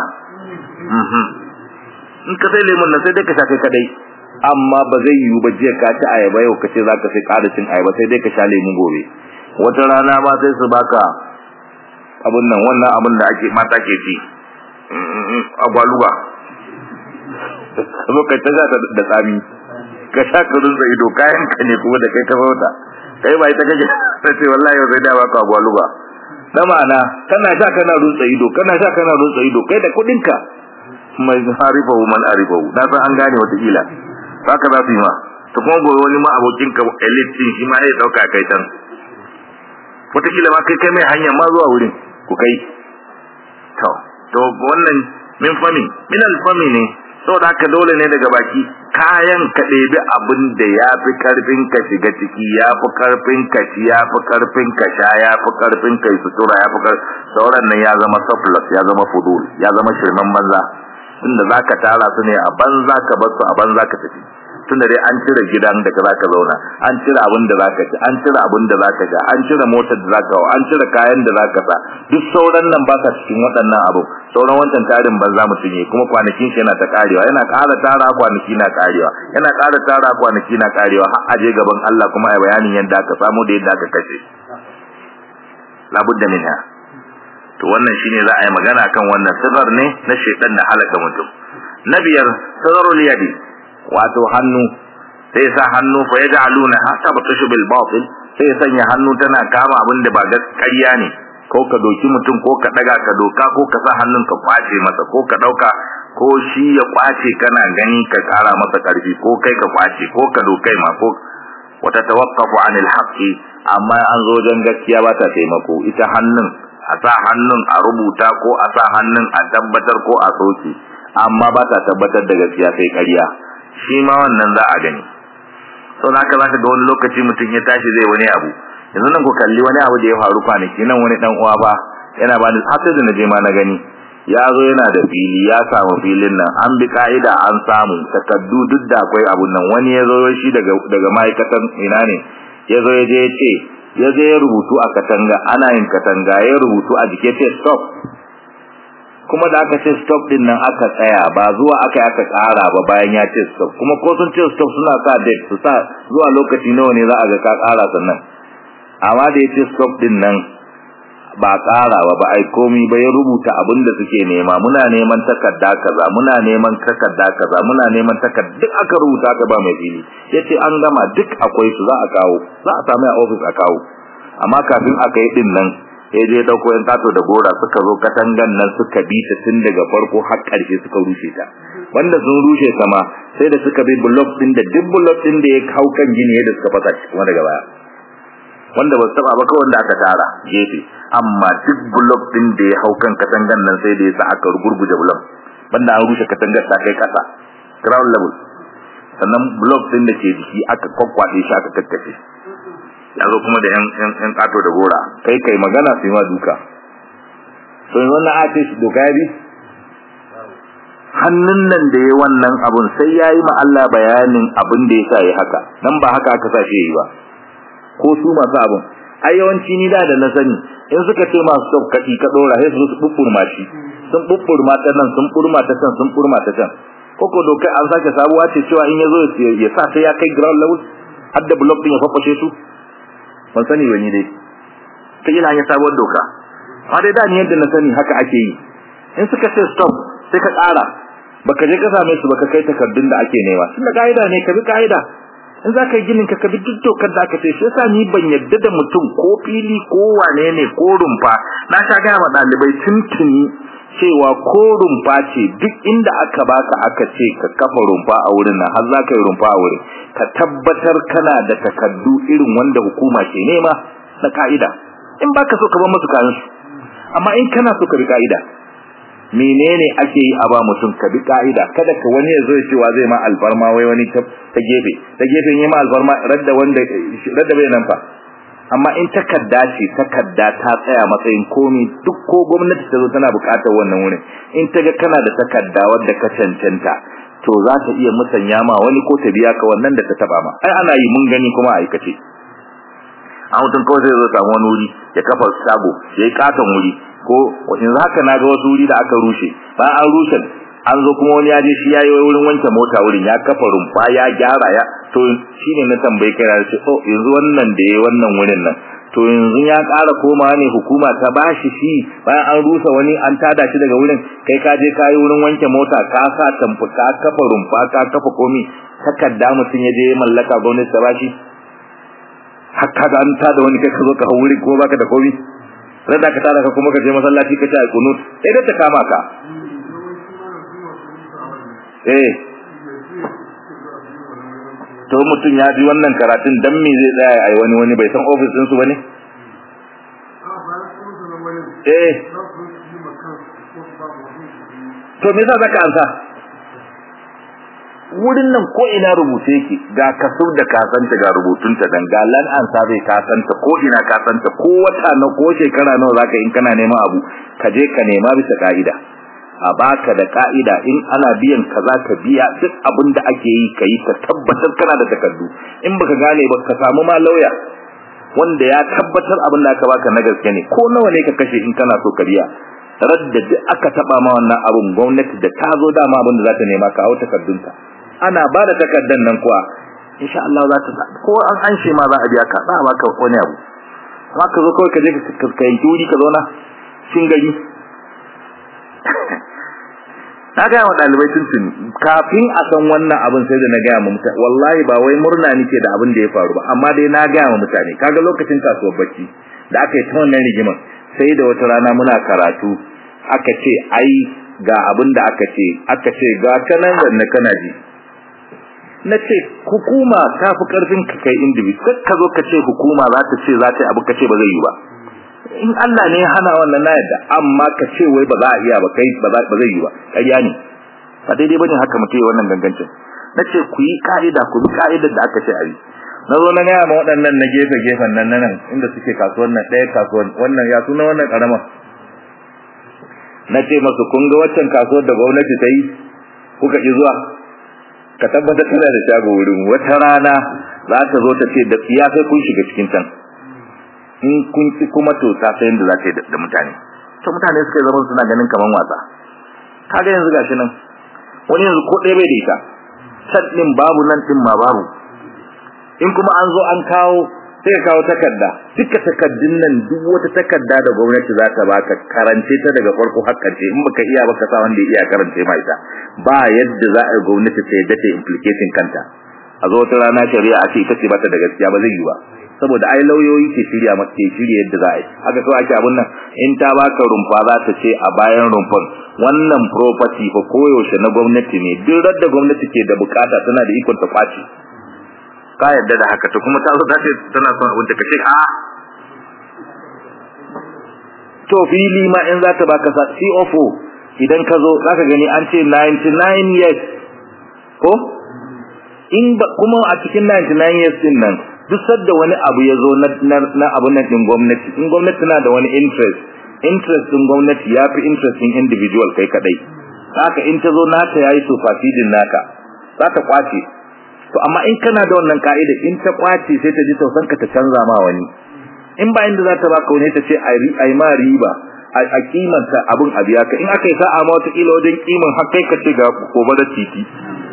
in ka sai lemun nan sai dai ka sha kai kadai amma ba zai yiwu ba jiya ka ci ayaba yau ka ce za ka sai ƙara cin ayaba sai dai ka sha lemun gobe wata rana ma sai su baka abun nan wannan abun da ake mata ke ci agwaluwa zo ka ta da tsami ka sha ka rinsa ido kayan ka ne kuma da kai ka bauta kai ba ita kake sai ce wallahi yau sai da baka agwaluwa na ma'ana kana sha kana rutsa ido kana sha kana rutsa ido kai da kudin ka mai harifahu man arifahu na san an gane wata kila haka za su yi ma to kuma gobe wani ma abokin ka elite din shi ma ya dauka kai tan wata kila ma kai kai mai hanya ma zuwa wurin ku kai to to wannan min fami min alfami ne saboda haka dole ne daga baki kayan ka ɗebi abin da ya fi karfin ka shiga ciki ya fi karfin ka ci ya fi karfin ka sha ya fi karfin ka sutura ya fi sauran nan ya zama surplus ya zama fudul ya zama shirman banza tunda zaka tara su ne a banza ka bar su a banza ka tafi tunda dai an cire gidan da za ka zauna an cire abin da zaka ci an cire abin da zaka ga an cire motar da zaka hawa an cire kayan da zaka sa duk sauran nan ba sa cikin waɗannan abu sauran wancan tarin banza mutum yi kuma kwanakin shi yana ta karewa yana ƙara tara kwanaki na karewa yana ƙara tara kwanaki na karewa har aje gaban Allah kuma ai bayanin yadda aka samu da yadda aka kashe labudda minha to wannan shine za a yi magana kan wannan sigar ne na shedan da halaka mutum na biyar sigarul yadi wato hannu sai sa hannu fa yaj'aluna hatta batashu bil batil sai sanya hannu tana kama abin da ba gaskiya ne ko ka doki mutum ko ka daga ka doka ko ka sa hannun ka kwace masa ko ka dauka ko shi ya kwace kana gani ka kara masa karfi ko kai ka kwace ko ka dokai ma ko wata tawaqqafu anil haqqi amma an zo wajen gaskiya ba ta taimako ita hannun a sa hannun a rubuta ko a sa hannun a tabbatar ko a soke amma ba ta tabbatar da gaskiya sai ƙarya shi ma wannan za a gani sau haka za ka ga wani lokaci mutum ya tashi zai wani abu yanzu nan ku kalli wani abu da ya faru kwanaki nan wani dan uwa ba yana ba ni hatta da na je ma na gani ya zo yana da fili ya samu filin nan an bi ka'ida an samu takaddu duk da akwai abun nan wani ya zo shi daga daga ma'aikatan ina ne ya zo ya je ya ce ya je ya rubutu a katanga ana yin katanga ya rubutu a jike ce stop kuma da aka ce stop din nan aka tsaya ba zuwa aka yi aka ƙara ba bayan ya ce stop kuma ko sun ce stop suna sa date su sa zuwa lokaci nawa ne za a ga ka ƙara sannan amma da ya ce stop din nan ba ƙara ba ba ai komi ba ya rubuta abin da suke nema muna neman takarda kaza muna neman takarda kaza muna neman takarda duk aka rubuta aka ba mai fili yace an gama duk akwai su za a kawo za a samu a office a kawo amma kafin aka yi din nan ya je dauko yan tato da gora suka zo katangan nan suka bi ta tun daga farko har ƙarshe suka rushe ta wanda sun rushe sama sai da suka bi block din da duk block din da ya hau kan gini yadda suka fasa shi kuma daga baya wanda ba su taba ba kawai wanda aka tara gefe amma duk block din da ya hau kan katangan nan sai da ya sa aka gurguje block banda an rushe katangar ta kai kasa ground level sannan block din da ke jiki aka kwakwade shi aka kakkace ya zo kuma da yan yan kato da gora kai kai magana sai ma duka to wannan a ce doka ya bi hannun nan da ya wannan abun sai yayi ma Allah bayanin abin da yasa yi haka dan ba haka aka sa shi yi ba ko su masu abin ai yawanci ni da da na sani in suka ce masu stop kaki ka dora sai su bubbur shi sun bubbur ta nan sun burma ta can sun burma ta can koko doka an sake sabuwa ce cewa in yazo ya sa sai ya kai ground level har da block din ya fafashe su ban sani ba ni dai ta ina ya sabuwar doka amma dai da ni yadda na sani haka ake yi in suka ce stop sai ka ƙara baka je ka same su baka kai takardun da ake nema tun da ka'ida ne ka bi ka'ida in za ka yi ginin ka ka bi duk dokar da aka ce shi yasa ni ban yadda da mutum ko fili ko wane ne ko rumfa na sha gaya ma ɗalibai tuntuni cewa ko rumfa ce duk inda aka baka aka ce ka kafa rumfa a wurin nan har za ka yi rumfa a wurin ka tabbatar kana da takardu irin wanda hukuma ke nema na ka'ida in baka so ka bar musu kayan su amma in kana so ka bi ka'ida menene ake yi a ba mutum ka bi ka'ida kada ka wani ya zo ya cewa zai ma alfarma wai wani ta gefe ta gefen yi ma alfarma radda wanda radda bai nan fa amma in takarda ce takarda ta tsaya matsayin komi duk ko gwamnati ta zo tana buƙatar wannan wurin in ta ga kana da takarda wadda ka cancanta to za ta iya musanya ma wani ko ta biya ka wannan da ta taba ma ai ana yi mun gani kuma a aikace a mutum kawai zai zo samu wani wuri ya kafa shago ya yi katon wuri ko yanzu haka na ga wasu wuri da aka rushe bayan an rushe an zo kuma wani ya je shi yayi wurin wanke mota wurin ya kafa rumfa ya gyara ya to shine na tambayi kai da ce oh yanzu wannan da yayi wannan wurin nan to yanzu ya ƙara koma ne hukuma ta bashi shi bayan an rusa wani an tada shi daga wurin kai ka je kayi wurin wanke mota ka sa tamfu ka kafa rumfa ka kafa komi takarda mutum ya je mallaka gwamnati ta bashi haka da an tada wani kai ka zo ka hauri ko baka da komi rada ka tada ka kuma ka je masallaci ka ci alqunut sai da ta kama ka eh to mutum ya ji wannan karatun dan me zai tsaya ai wani wani bai san office din su bane eh to me yasa zaka ansa wurin nan ko ina rubuce yake ga kasur da kasanta ga rubutunta dan ga lan ansa bai kasanta ko ina kasanta ko wata na ko shekara nawa zaka in kana neman abu ka je ka nema bisa kaida a baka da ka'ida in ana biyan kaza ka biya duk abin da ake yi ka yi ka tabbatar kana da takardu in baka gane ba ka samu ma lauya wanda ya tabbatar abin da aka baka na gaske ne ko nawa ne ka kashe in kana so ka biya radda duk aka taba ma wannan abun gwamnati da ta zo dama abin da za ta nema ka hau takardunta ana ba da takardan nan kuwa insha Allah za ta ko an anshe ma za a biya ka za a baka wani abu amma ka zo kawai ka je ka yanki wuri ka zauna cin gari na gaya wa ɗalibai tuntuni kafin a san wannan abin sai da na gaya ma mutane wallahi ba wai murna nake da abin da ya faru ba amma dai na gaya ma mutane kaga lokacin kasuwar bacci da aka yi ta wannan rigimar sai da wata rana muna karatu aka ce ai ga abin da aka ce aka ce ga kanan wanne kana ji na ce hukuma ta fi karfin ka kai individual ka zo ka ce hukuma za ta ce za ta yi abu ka ce ba zai yi ba in Allah ne ya hana wannan na yadda amma ka ce wai ba za a iya ba kai ba zai yi ba ƙarya ne ba daidai bane haka mutum ya wannan gangancin na ce ku yi ka'ida ku bi ka'idar da aka ce a yi na zo na gaya ma waɗannan na gefe gefen nan nan inda suke kasuwan nan ɗaya kasuwan wannan ya suna wannan ƙarama na ce masu kun ga waccan kasuwar da gwamnati ta yi kuka ƙi zuwa ka tabbatar tana da shago wurin wata rana za ta zo ta ce da tsiya sai kun shiga cikin can in kun ci kuma to ta san yadda za ta yi da mutane to mutane suka zama suna ganin kaman wasa kaga yanzu gashi nan wani yanzu ko ɗaya bai da ita can ɗin babu nan ɗin ma babu in kuma an zo an kawo sai ka kawo takarda duka takardun nan duk wata takarda da gwamnati za ta baka karance ta daga farko har karshe in baka iya baka sa wanda ya iya karance ma ita ba yadda za a yi gwamnati ta yadda ta implicating kanta a zo wata rana shari'a a ce ita ce bata da gaskiya ba zai yi ba saboda ai lauyoyi ke shirya maka ke shirya yadda za a yi haka kawai ake abun nan in ta baka rumfa za ta ce a bayan rumfan wannan property fa koyaushe na gwamnati ne duk da gwamnati ke da bukata tana da ikon ta kwace ka yadda da haka to kuma ta zo ta ce tana son abin da kace a to fili ma in za ta baka sa COFO idan ka zo zaka gani an ce 99 years ko in kuma a cikin 99 years din nan duk sadda wani abu ya zo na abun nan din gwamnati in gwamnati na da wani interest interest din gwamnati ya fi interest din individual kai kadai haka in ta zo nata yayi superseding naka za ta kwace to amma in kana da wannan ka'ida in ta kwace sai ta ji tausan ka ta canza ma wani in ba inda za ta baka wani ta ce ai ma riba a kimanta abun a biya ka in aka yi sa'a ma wata kila wajen kiman har kai ka ce ga gobe da titi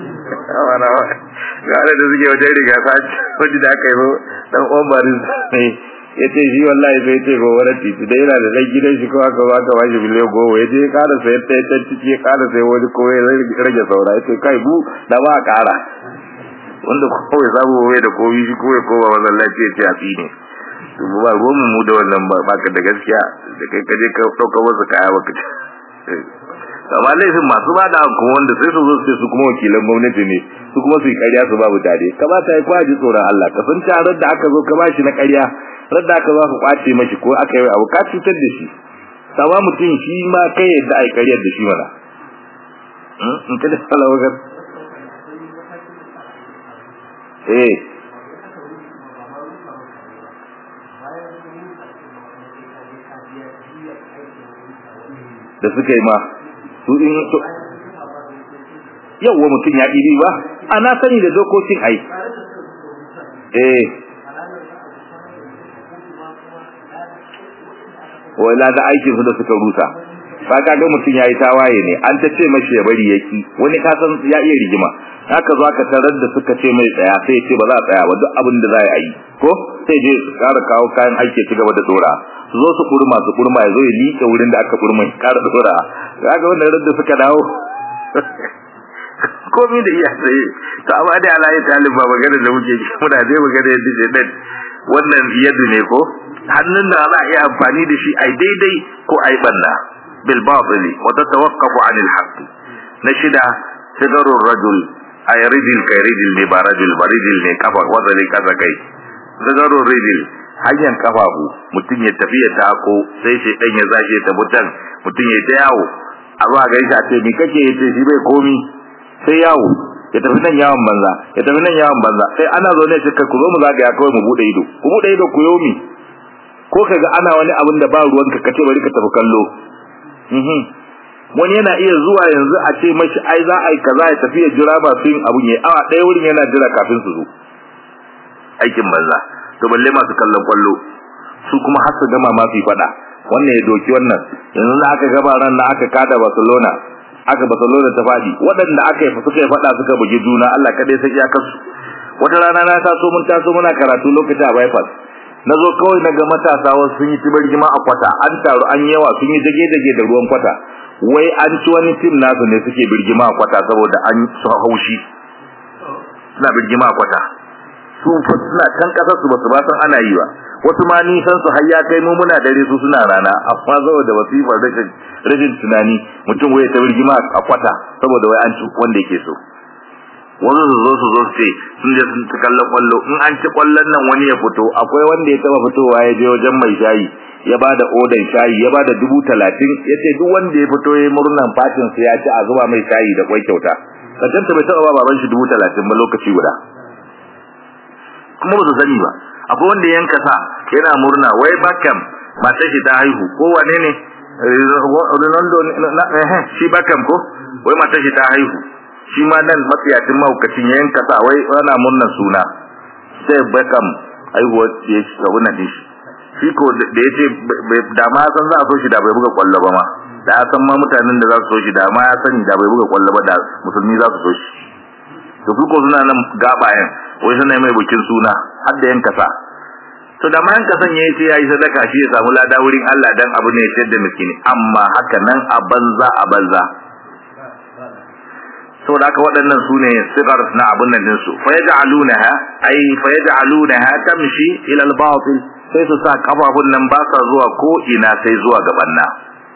gare da suke wajen riga sace wajen da aka yi dan obarin ne ya ce shi wallahi sai ce gobe da titi da yana da dan gidan shi ko aka baka ba shi biliyan goma ya je kara sayar ta ta ciki ya kara sai wani ko ya rage saura ya ce kai bu da ba a kara wanda kawai samu wai da komi shi kawai kowa masallaci ya ce a tsine to ba ruwan mu da wannan ba ka da gaskiya da kai kaje ka dauka wasu kaya baka ci amma laifin masu ba da kuma wanda sai su zo su su kuma wakilan gwamnati ne su kuma su yi ƙarya su babu tare kamata ya kwaji tsoron Allah ka san tarar da aka zo ka bashi na ƙarya rar da aka zo ka kwace mashi ko aka yi abu ka cutar da shi sama mutum shi ma kai yadda ai ƙaryar da shi mana in ka da salawagar eh da suka yi ma su in to yawwa mutum ya ɗiri ba ana sani da dokokin ai eh wala da aikin su da suka rusa ba ka ga mutum yayi tawaye ne an ta ce mashi ya bari yaki wani ka san ya iya rigima haka zo aka tarar da suka ce mai tsaya sai ya ce ba za a tsaya ba duk abin da za a yi ko sai je su ƙara kawo kayan aiki ci gaba da dora su zo su kurma su kurma ya zo ya liƙe wurin da aka kurma ya ƙara da dora kaga wannan radda suka dawo komai da iya sai to amma dai Allah ya talib ba magana da muke muna dai magana yadda ce dan wannan yadda ne ko hannun da za a iya amfani da shi ai daidai ko ai banna bil batil wa tatawaqqafu anil haqq na shida sigarur rajul ay rijil kai rijil ne ba rajul ba rijil ne kafa wazali kaza kai sigarur rijil hanyar kafafu mutum ya tafi ya tako sai shi dan ya zashe ta mutan mutum ya ta yawo a zuwa gaishe a ce ni kake yace shi bai komi sai yawo ya tafi nan yawon banza ya tafi nan yawon banza sai ana zo ne sai ku zo mu zagaya kawai mu bude ido ku bude ido ku yomi ko kaga ana wani abin da ba ruwanka kace bari ka tafi kallo mhm wani yana iya zuwa yanzu a ce mashi ai za a yi kaza ya tafi ya jira ba yin abun ya awa ɗaya wurin yana jira kafin su zo aikin banza to balle masu kallon kwallo su kuma har su gama ma su faɗa wannan ya doki wannan yanzu na aka gaba ran na aka kada Barcelona aka Barcelona ta fadi waɗanda aka yi suka yi faɗa suka bugi juna Allah kadai sai ya kasu wata rana na taso mun taso muna karatu lokacin a bypass na zo kawai na ga matasa wasu sun yi tibargima a kwata an taru an yawa sun yi dage-dage da ruwan kwata wai an ci wani tim nasu ne suke birgima a kwata saboda an su haushi suna birgima a kwata su suna can kasar su basu ba san ana yi ba wasu ma nisan su har ya kai mu muna dare su suna rana amma saboda wasifar rashin rashin tunani mutum wai ta birgima a kwata saboda wai an ci wanda yake so wasu su zo su zo su ce sun je sun kallon kwallo in an ci kwallon nan wani ya fito akwai wanda ya taba fitowa ya je wajen mai shayi ya ba da odan shayi ya ba da dubu talatin ya ce duk wanda ya fito ya murnan fatin su ya ci a zuba mai shayi da kwai kyauta kacanta bai taba ba baban shi dubu talatin ba lokaci guda kuma ba su sani ba akwai wanda yanka sa yana murna wai bakam matar shi ta haihu ko wane ne Ronaldo shi bakam ko wai matar shi ta haihu shi ma nan matsiyacin mahaukacin ya yanka sa wai ana murnar suna sai bakam haihuwar ya shi abu na shi shi ko da ya ce da ma san za a so shi da bai buga kwallo ba ma da ya san ma mutanen da za su so shi da ma ya sani da bai buga kwallo ba da musulmi za su so shi to su ko suna nan gabayen wai suna mai bukin suna har da yanka sa to da ma yanka san yayi sai yayi sadaka shi ya samu lada wurin Allah dan abu ne ya da miskini amma haka nan a banza a banza saboda haka waɗannan su ne sigar na abun nan dinsu fa yaj'alunaha ay fa yaj'alunaha tamshi ila al-batil sai su sa kafafun nan ba sa zuwa ko ina sai zuwa gaban na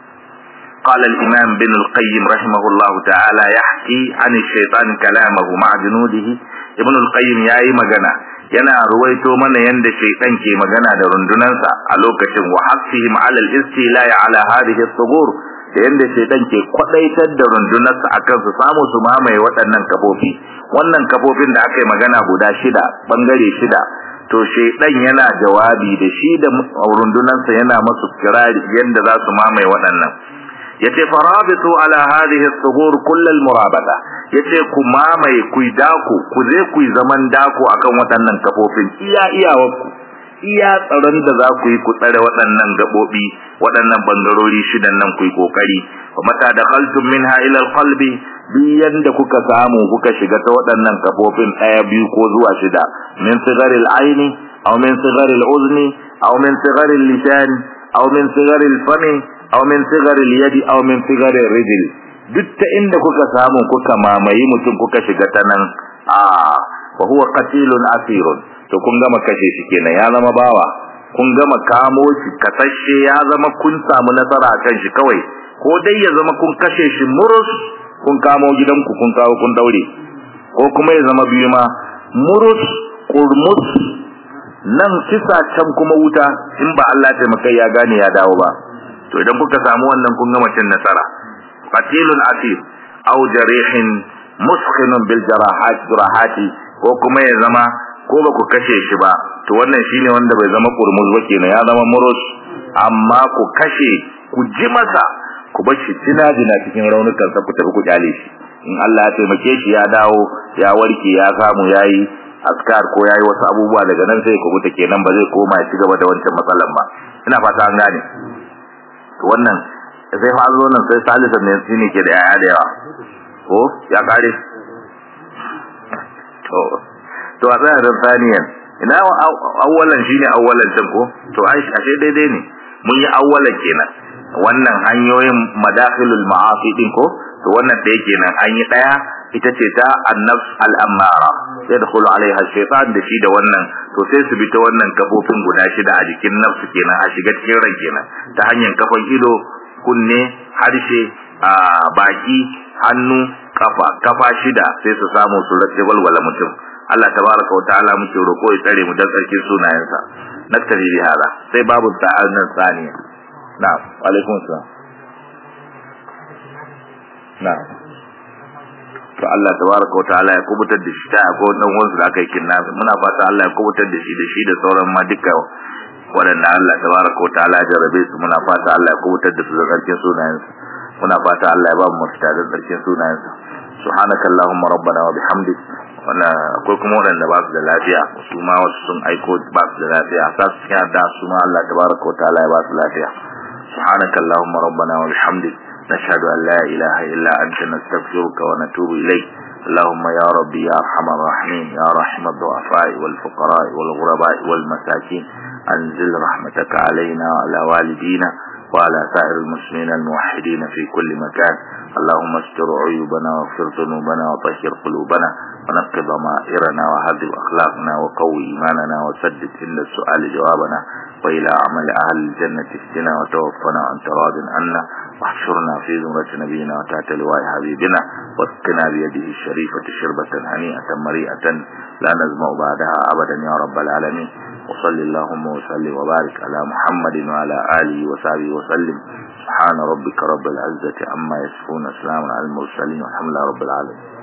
قال الإمام بن القيم رحمه الله تعالى يحكي عن الشيطان كلامه مع جنوده ابن القيم ياي مغنى yana ruwaito mana yanda shaytan ke magana da rundunansa a lokacin wa hasihim ala al-istila ala hadhihi as-sughur da yanda shaytan ke kwadaitar da rundunarsa akan su samu su mamaye waɗannan kafofi wannan kafofin da aka yi magana guda shida bangare shida to shaytan yana jawabi da shi da rundunarsa yana masu kirari yanda za su mamaye waɗannan yace farabitu ala hadhihi as-sughur kull al-murabata yace ku mamaye ku dako ku je ku zaman dako akan waɗannan kafofin iya iyawarku iya tsaron da za ku yi ku tsare waɗannan gabobi waɗannan bangarori shidan nan ku yi kokari mata dakhaltum minha ila al-qalbi biyan da kuka samu kuka shiga ta waɗannan kafofin ɗaya biyu ko zuwa shida min sigaril aini aw min sigaril uzni aw min sigaril lisan aw min sigaril fami aw min sigaril yadi aw min sigaril rijl duk ta inda kuka samu kuka mamayi mutum kuka shiga ta nan a fa huwa qatilun asirun to kun gama kashe shi kenan ya zama bawa kun gama kamo shi kasashe ya zama kun samu nasara kan shi kawai ko dai ya zama kun kashe shi murus kun kamo gidanku kun kawo kun daure ko kuma ya zama biyu ma murus kurmus nan kisa can kuma wuta in ba Allah ya taimaka ya gane ya dawo ba to idan kuka samu wannan kun gama cin nasara qatilun asir aw jarihin muskhinun bil jarahat jarahati ko kuma ya zama ko ba ku kashe shi ba to wannan shine wanda bai zama kurmus ba kenan ya zama murus amma ku kashe ku ji masa ku bar shi jina cikin raunukan sa ku tafi ku kyale shi in Allah ya taimake shi ya dawo ya warke ya samu yayi askar ko yayi wasu abubuwa daga nan sai ku buta kenan ba zai koma ya ci gaba da wancan matsalan ba ina fata an gane to wannan sai fa zo nan sai salisa ne shine ke da yaya da yawa ko ya kare to to a tsaya da saniyan ina awwalan shine awwalan can ko to ashe daidai ne mun yi awwalan kenan wannan hanyoyin madakhilul ma'asi din ko to wannan da yake nan an yi daya ita ce ta annafs al-ammara yadkhulu alaiha shaytan da shi da wannan to sai su bi ta wannan kafofin guda shida a jikin nafsu kenan a shiga cikin ran kenan ta hanyar kafan ido kunne harshe a baki hannu kafa kafa shida sai su samu su rage walwala mutum Allah tabaraka wa ta'ala muke roko ya tsare mu dan tsarkin sunayensa naktari bi hada sai babu ta'annan tsaniya na'am wa alaikum assalam na'am to Allah tabaraka wa ta'ala ya kubutar da shi ta ko dan wansu da aka yi kinnabi muna fata Allah ya kubutar da shi da shi da sauran ma duka waɗanda Allah tabaraka wa ta'ala ya jarabe su muna fata Allah ya kubutar da su da karkin sunayensu muna fata Allah ya ba mu mafita da tsarkin sunayensa subhanaka allahumma rabbana wa bihamdik wala akwai kuma wanda ba su da lafiya su ma wasu sun aiko ba su da lafiya sa su cikin da su ma Allah tabaraka wa ta'ala ya ba su lafiya subhanaka allahumma rabbana wa bihamdik nashhadu an la ilaha illa anta nastaghfiruka wa natubu ilayk اللهم يا ربي يا ارحم الراحمين يا رحم الضعفاء والفقراء والغرباء والمساكين انزل رحمتك علينا وعلى والدينا وعلى سائر المسلمين الموحدين في كل مكان اللهم استر عيوبنا واغفر ذنوبنا وطهر قلوبنا ونقض ضمائرنا وهذب أخلاقنا وقوي إيماننا وسدد عند السؤال جوابنا وإلى عمل أهل الجنة اهدنا وتوفنا أنت راض عنا واحشرنا في زمرة نبينا وتحت لواء حبيبنا واسقنا بيده الشريفة شربة هنيئة مريئة لا نزمع بعدها أبدا يا رب العالمين وصل اللهم وسلم وبارك على محمد وعلى آله وصحبه وسلم سبحان ربك رب العزة عما يصفون سلام على المرسلين والحمد لله رب العالمين